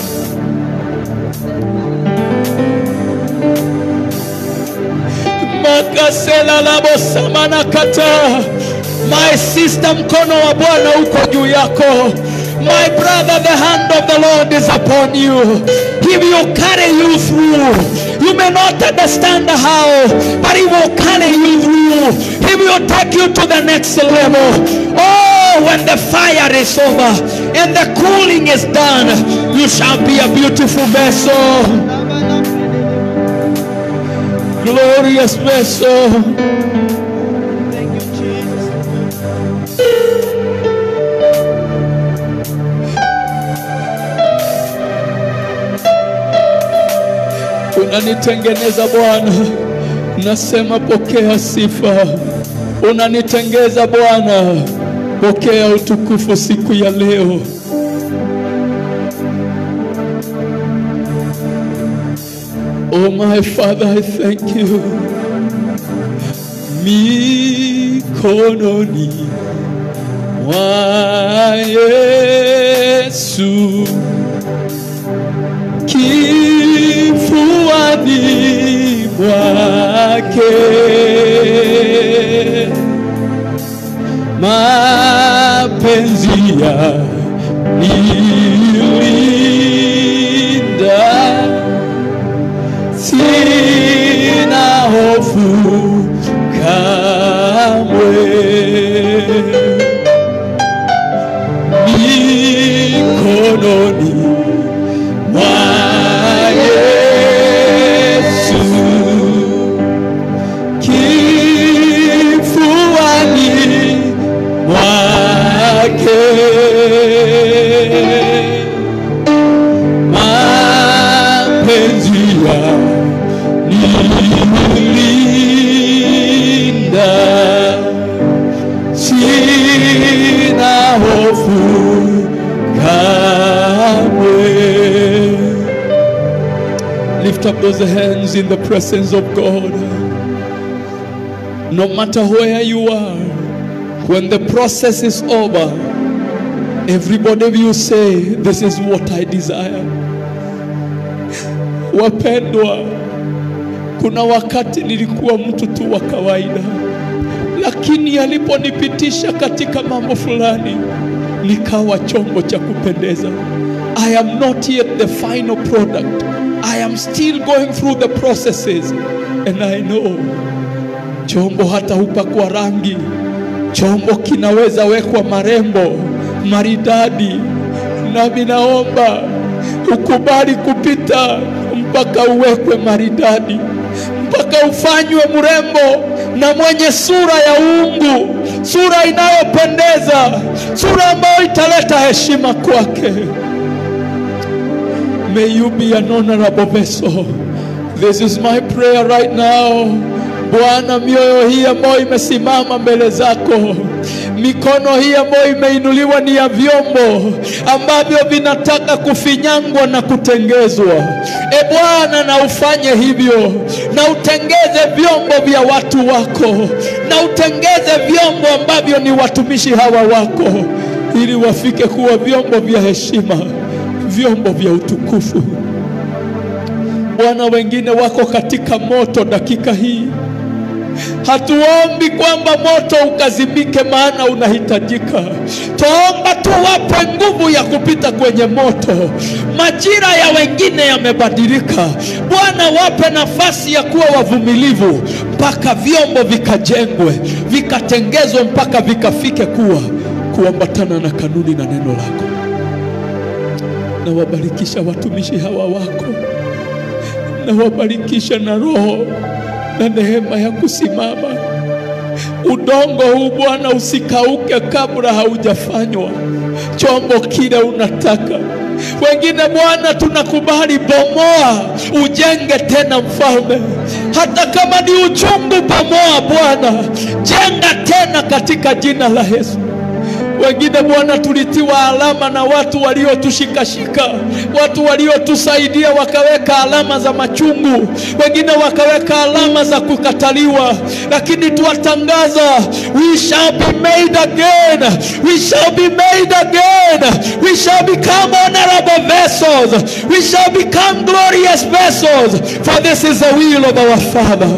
Makasela labo samana kata. My sister, mkono wa Bwana uko juu yako. My brother, the hand of the Lord is upon you. He will carry you through. You may not understand how, but He will carry you through. He will take you to the next level. Oh, when the fire is over and the cooling is done, you shall be a beautiful vessel. Glorious vessel. Thank you, Jesus. unanitengeneza Bwana, nasema pokea sifa. Unanitengeza Bwana, pokea utukufu siku ya leo. Oh my Father, I thank you. Mikononi mwa Yesu, kifuani mwake, mapenzi ya nilinda sina hofu kamwe, mikononi mwa Yesu, kifuani mwake mapenzi ya nilinda, sina hofu kamwe. Lift up those hands in the presence of God. No matter where you are, when the process is over, everybody will say, This is what I desire. Wapendwa, kuna wakati nilikuwa mtu tu wa kawaida, lakini aliponipitisha katika mambo fulani, nikawa chombo cha kupendeza. I am not yet the final product. I am still going through the processes and I know chombo hata hupakwa rangi, chombo kinaweza wekwa marembo maridadi, nami naomba ukubali kupita mpaka uwekwe maridadi, mpaka ufanywe mrembo na mwenye sura ya uungu, sura inayopendeza, sura ambayo italeta heshima kwake. May you be an honorable vessel. This is my prayer right now. Bwana, mioyo hii ambayo imesimama mbele zako, mikono hii ambayo imeinuliwa ni ya vyombo ambavyo vinataka kufinyangwa na kutengezwa. E Bwana, na ufanye hivyo, na utengeze vyombo vya watu wako, na utengeze vyombo ambavyo ni watumishi hawa wako, ili wafike kuwa vyombo vya heshima, vyombo vya utukufu. Bwana, wengine wako katika moto dakika hii. Hatuombi kwamba moto ukazimike, maana unahitajika. Twaomba tu wape nguvu ya kupita kwenye moto. Majira ya wengine yamebadilika. Bwana, wape nafasi ya kuwa wavumilivu mpaka vyombo vikajengwe, vikatengezwe, mpaka vikafike kuwa kuambatana na kanuni na neno lako. Na wabarikisha watumishi hawa wako, na wabarikisha na roho na neema ya kusimama. Udongo huu Bwana usikauke kabla haujafanywa chombo kile unataka. Wengine Bwana, tunakubali, bomoa, ujenge tena, Mfalme. Hata kama ni uchungu, bomoa Bwana, jenga tena katika jina la Yesu. Wengine Bwana, tulitiwa alama na watu waliotushikashika, watu waliotusaidia wakaweka alama za machungu, wengine wakaweka alama za kukataliwa, lakini tuwatangaza, we shall be made again, we shall be made again, we shall become honorable vessels, we shall become glorious vessels, for this is the will of our Father.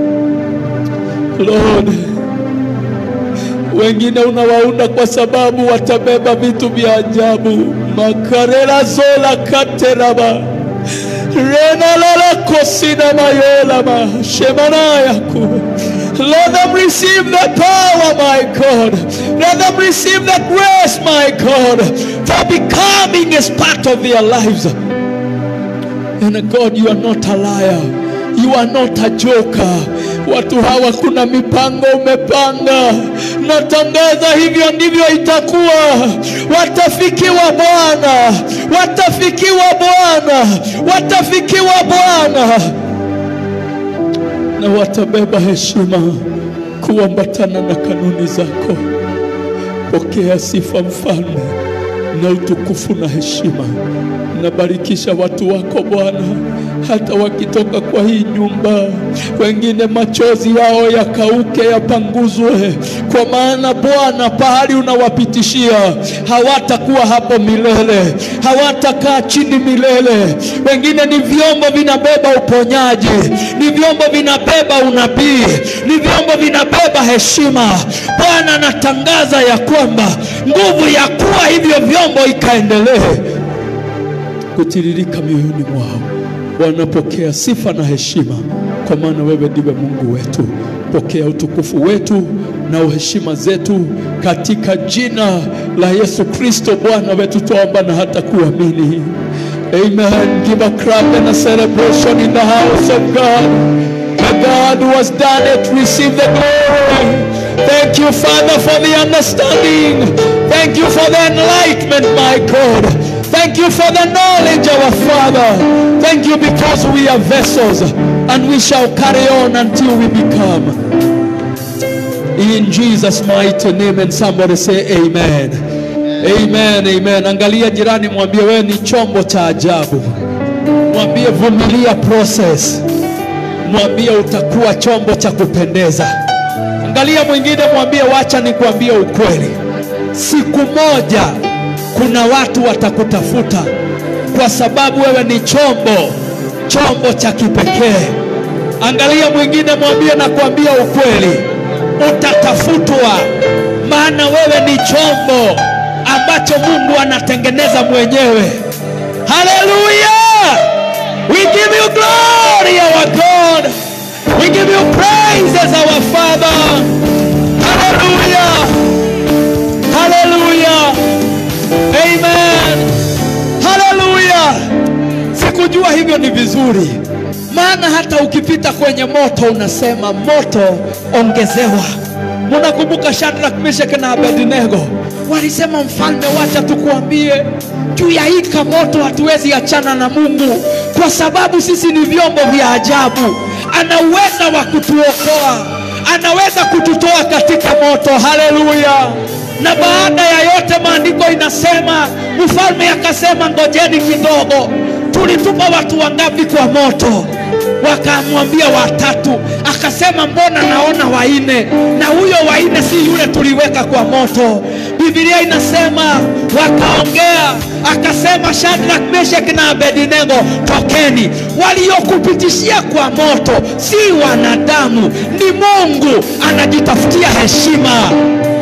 Lord, wengine unawaunda kwa sababu watabeba vitu vya ajabu. makarela zola kateraba renalala kosina mayolama shemanayaku Let them receive the power, my God. Let them receive the grace, my God, for becoming is part of their lives. And God, you are not a liar. You are not a joker. watu hawa kuna mipango umepanga. Natangaza hivyo ndivyo itakuwa. Watafikiwa Bwana, watafikiwa Bwana, watafikiwa Bwana, na watabeba heshima kuambatana na kanuni zako. Pokea sifa mfalme na utukufu na heshima. Nabarikisha watu wako Bwana, hata wakitoka kwa hii nyumba, wengine machozi yao yakauke, yapanguzwe, kwa maana Bwana, pahali unawapitishia hawatakuwa hapo milele, hawatakaa chini milele. Wengine ni vyombo vinabeba uponyaji, ni vyombo vinabeba unabii, ni vyombo vinabeba heshima. Bwana, natangaza ya kwamba nguvu ya kuwa hivyo vyombo ikaendelee kutiririka mioyoni mwao. Bwana, pokea sifa na heshima, kwa maana wewe ndiwe Mungu wetu. Pokea utukufu wetu na uheshima zetu katika jina la Yesu Kristo Bwana wetu, twaomba na hata kuamini. Amen. Give a clap and a celebration in the house of God. The God who has done it, receive the glory. Thank you, Father, for the understanding. Thank you for the enlightenment, my God. Thank you for the knowledge, our Father. Thank you because we are vessels and we shall carry on until we become. In Jesus' mighty name, and somebody say amen. Amen, amen. Angalia jirani, mwambie wewe ni chombo cha ajabu. Mwambie vumilia process. Mwambie utakuwa chombo cha kupendeza. Angalia mwingine, mwambie wacha nikwambie ukweli, siku moja kuna watu watakutafuta kwa sababu wewe ni chombo, chombo cha kipekee. Angalia mwingine, mwambie nakwambia ukweli, utatafutwa, maana wewe ni chombo ambacho Mungu anatengeneza mwenyewe. Haleluya! We give you glory, our God. We give you praise as our Father. Hallelujah. Hallelujah. Amen. Hallelujah. Sikujua hivyo ni vizuri, maana hata ukipita kwenye moto unasema moto ongezewa. Munakumbuka Shadrach, Meshach na Abednego walisema, mfalme, wacha tukuambie juu ya hii moto, hatuwezi achana na Mungu kwa sababu sisi ni vyombo vya ajabu. Ana uweza wa kutuokoa, anaweza kututoa katika moto. Haleluya! Na baada ya yote, maandiko inasema mfalme akasema, ngojeni kidogo, tulitupa watu wangapi kwa moto? Wakamwambia watatu. Akasema, mbona naona waine, na huyo waine si yule tuliweka kwa moto. Biblia inasema wakaongea, akasema, Shadrach, Meshach na Abednego, tokeni. Waliokupitishia kwa moto si wanadamu, ni Mungu anajitafutia heshima.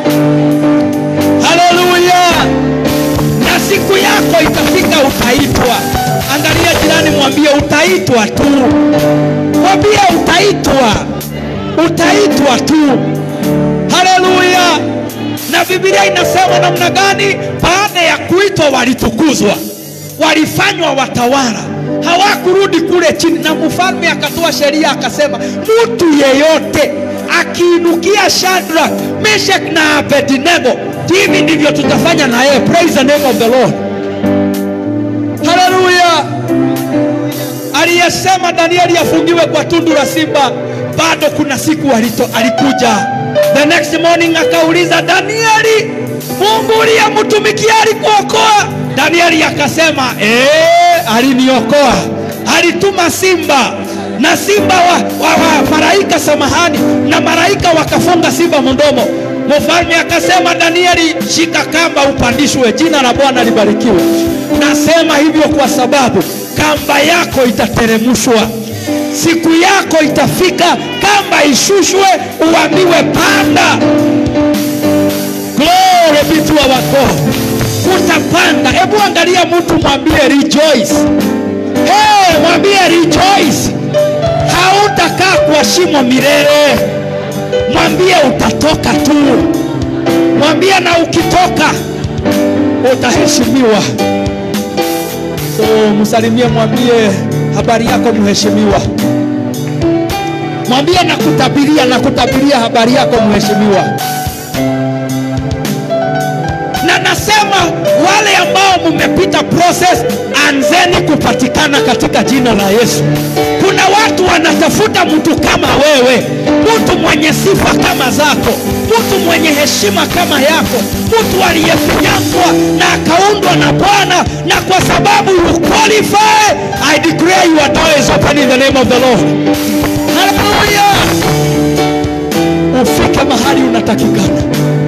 Haleluya! Na siku yako itafika, utaitwa. Angalia jirani, mwambie utaitwa tu, mwambie utaitwa, utaitwa tu. Haleluya! Na Biblia inasema namna gani? Baada ya kuitwa walitukuzwa, walifanywa watawala, hawakurudi kule chini. Na mfalme akatoa sheria akasema, mtu yeyote akiinukia Shadrach, Meshach na Abednego, hivi ndivyo tutafanya na yeye. Praise the name of the Lord. Haleluya! Aliyesema Danieli afungiwe kwa tundu la simba, bado kuna siku alito, alikuja the next morning akauliza Danieli, Mungu uliyemtumikia alikuokoa? Danieli akasema ee, aliniokoa, alituma simba na simba wa, wa, wa malaika samahani, na malaika wakafunga simba mdomo. Mfalme akasema Danieli, shika kamba upandishwe. Jina la Bwana libarikiwe. Nasema hivyo kwa sababu kamba yako itateremshwa, siku yako itafika, kamba ishushwe, uambiwe panda. Glory be to our God. Utapanda. Hebu angalia mtu, mwambie rejoice. Hey, mwambie rejoice. Hautakaa kwa shimo milele, mwambie utatoka tu, mwambie na ukitoka utaheshimiwa. So msalimie, mwambie habari yako mheshimiwa. Mwambie nakutabiria, nakutabiria habari yako mheshimiwa. Na nasema wale ambao mmepita process, anzeni kupatikana katika jina la Yesu. Kuna watu wanatafuta mtu kama wewe, mtu mwenye sifa kama zako, mtu mwenye heshima kama yako, mtu aliyefinyangwa na akaundwa na Bwana, na kwa sababu you qualify, I declare your door is open in the name of the Lord. Hallelujah! Ufike mahali unatakikana,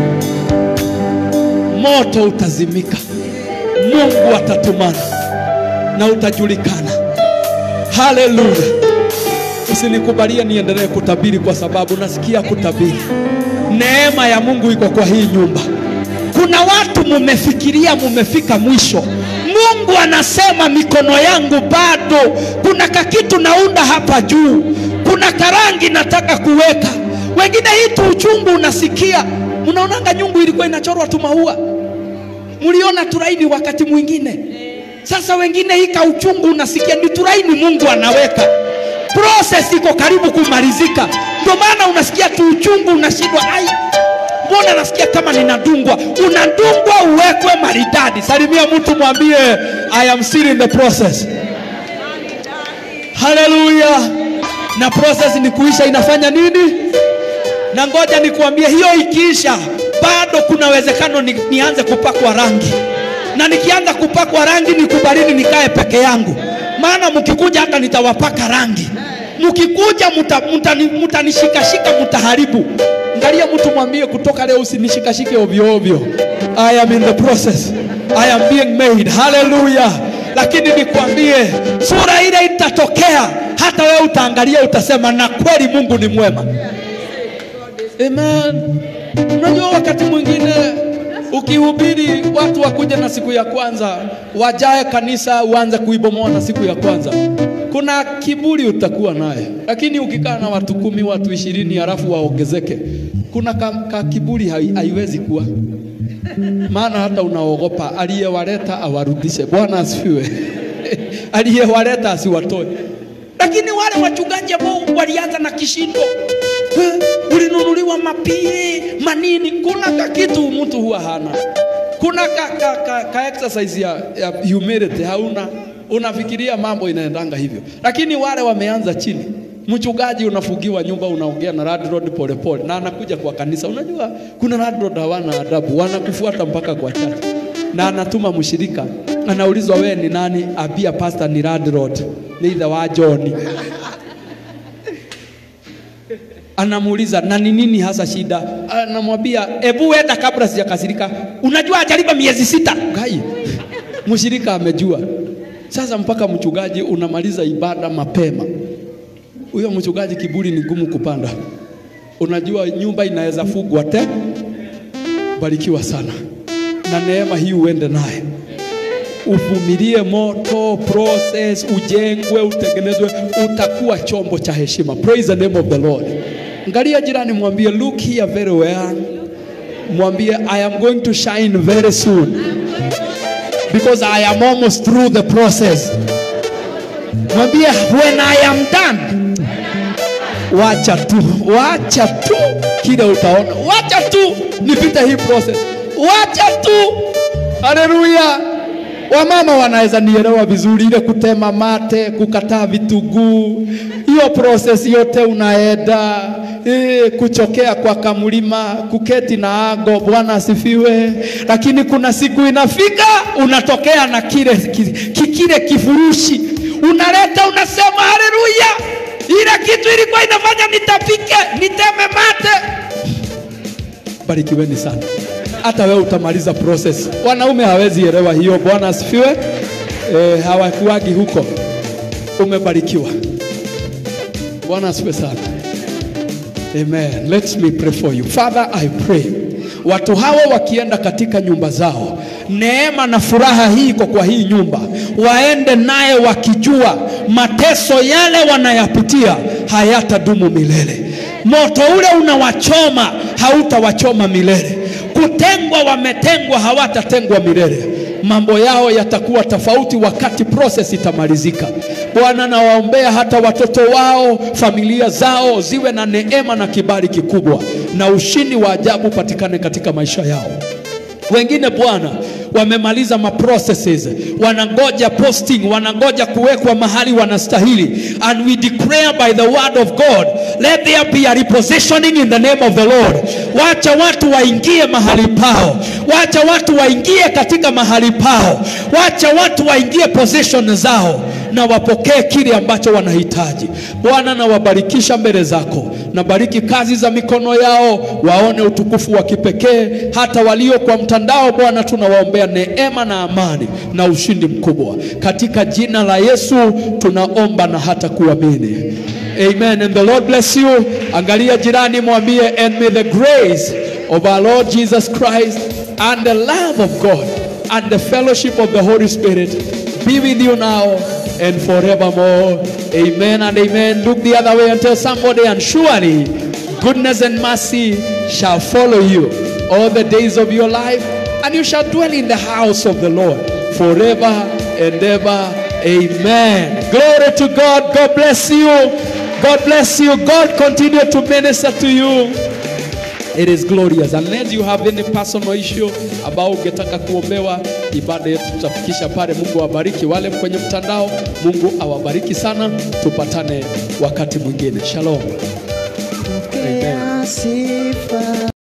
moto utazimika, Mungu atatumana na utajulikana. Haleluya! Usinikubalie niendelee kutabiri, kwa sababu nasikia kutabiri. Neema ya Mungu iko kwa hii nyumba. Kuna watu mumefikiria mumefika mwisho. Mungu anasema mikono yangu bado, kuna kakitu naunda hapa juu, kuna karangi nataka kuweka. Wengine hii tu uchungu unasikia, mnaonanga nyungu ilikuwa inachorwa tu maua, mliona turaini wakati mwingine. Sasa wengine hii ka uchungu unasikia ni turaini Mungu anaweka process iko karibu kumalizika, ndio maana unasikia tu uchungu, unashindwa ai, mbona nasikia kama ninadungwa. Unadungwa uwekwe maridadi. Salimia mtu mwambie, I am still in the process. Haleluya! Na process ni kuisha, inafanya nini? Na ngoja nikuambie, hiyo ikiisha, bado kuna uwezekano ni, nianze kupakwa rangi, na nikianza kupakwa rangi nikubalini nikae peke yangu, maana mkikuja hata nitawapaka rangi mkikuja mtanishikashika mtaharibu. Angalia mtu mwambie, kutoka leo usinishikashike ovyo ovyo. I am in the process, I am being made. Haleluya! Lakini nikwambie, sura ile itatokea, hata wewe utaangalia, utasema na kweli Mungu ni mwema. Amen. Unajua wakati mwingine ukihubiri watu wakuja na siku ya kwanza wajae kanisa uanze kuibomoa na siku ya kwanza kuna kiburi utakuwa naye, lakini ukikaa na watu kumi, watu ishirini halafu waongezeke, kuna ka, ka kiburi hai, haiwezi kuwa, maana hata unaogopa aliyewaleta awarudishe. Bwana asifiwe. aliyewaleta asiwatoe. Lakini wale wachungaji ambao walianza na kishindo, ulinunuliwa mapii manini, kuna ka kitu mtu huwa hana, kuna ka, ka, ka, ka exercise ya, ya humility hauna unafikiria mambo inaendanga hivyo, lakini wale wameanza chini. Mchungaji unafugiwa nyumba, unaongea na landlord polepole, na anakuja kwa kanisa. Unajua kuna landlord hawana adabu, wanakufuata mpaka kwa church, na anatuma mshirika, anaulizwa wewe ni nani? Abia pastor ni landlord, ni ile wa John. Anamuuliza na ni nini hasa shida? Anamwambia ebu wenda kabla sijakasirika. Unajua ajalipa miezi sita. Gai mshirika amejua sasa mpaka mchungaji unamaliza ibada mapema. Huyo mchungaji kiburi ni ngumu kupanda. Unajua nyumba inaweza fugwa te. Barikiwa sana na neema hii uende naye, uvumilie moto process, ujengwe, utengenezwe, utakuwa chombo cha heshima. Praise the name of the Lord. Angalia jirani, mwambie look here very well, mwambie I am going to shine very soon because I am almost through the process. Mwambie when I am done, wacha tu, wacha tu kile utaona, wacha tu nipite hii process, wacha tu. Haleluya! Wamama wanaweza nielewa vizuri, ile kutema mate, kukataa vitunguu, hiyo process yote unaenda e, kuchokea kwa kamlima, kuketi na ago. Bwana asifiwe. Lakini kuna siku inafika, unatokea na kile ki, kile kifurushi unaleta, unasema haleluya, ile kitu ilikuwa inafanya nitapike, niteme mate. Barikiweni sana hata wewe utamaliza process. Wanaume hawezi elewa hiyo. Bwana asifiwe. E, hawakuagi huko. Umebarikiwa. Bwana asifiwe sana. Amen. Let me pray for you. Father, I pray watu hawa wakienda katika nyumba zao, neema na furaha hii iko kwa hii nyumba, waende naye wakijua mateso yale wanayapitia hayatadumu milele. Moto ule unawachoma hautawachoma milele. Kutengwa, wametengwa, hawatatengwa milele. Mambo yao yatakuwa tofauti wakati process itamalizika. Bwana, nawaombea hata watoto wao, familia zao ziwe na neema na kibali kikubwa, na ushindi wa ajabu upatikane katika maisha yao. Wengine Bwana wamemaliza maprocesses, wanangoja posting, wanangoja kuwekwa mahali wanastahili, and we declare by the word of God, let there be a repositioning in the name of the Lord. Wacha watu waingie mahali pao, wacha watu waingie katika mahali pao, wacha watu waingie position zao na wapokee kile ambacho wanahitaji. Bwana, nawabarikisha mbele zako, nabariki kazi za mikono yao, waone utukufu wa kipekee. Hata walio kwa mtandao, Bwana, tunawaombea neema na amani na ushindi mkubwa, katika jina la Yesu tunaomba na hata kuamini. Amen. And the Lord bless you. Angalia jirani, mwambie and may the grace of our Lord Jesus Christ and the love of God and the fellowship of the Holy Spirit be with you now and forevermore. Amen and amen. Look the other way and tell somebody, and surely goodness and mercy shall follow you all the days of your life, and you shall dwell in the house of the Lord forever and ever. Amen. Glory to God. God bless you. God bless you. God continue to minister to you. It is glorious. Unless you have any personal issue ambao ungetaka kuombewa, ibada yetu tutafikisha pale. Mungu awabariki wale kwenye mtandao. Mungu awabariki sana. Tupatane wakati mwingine. Shalom. Pokea sifa.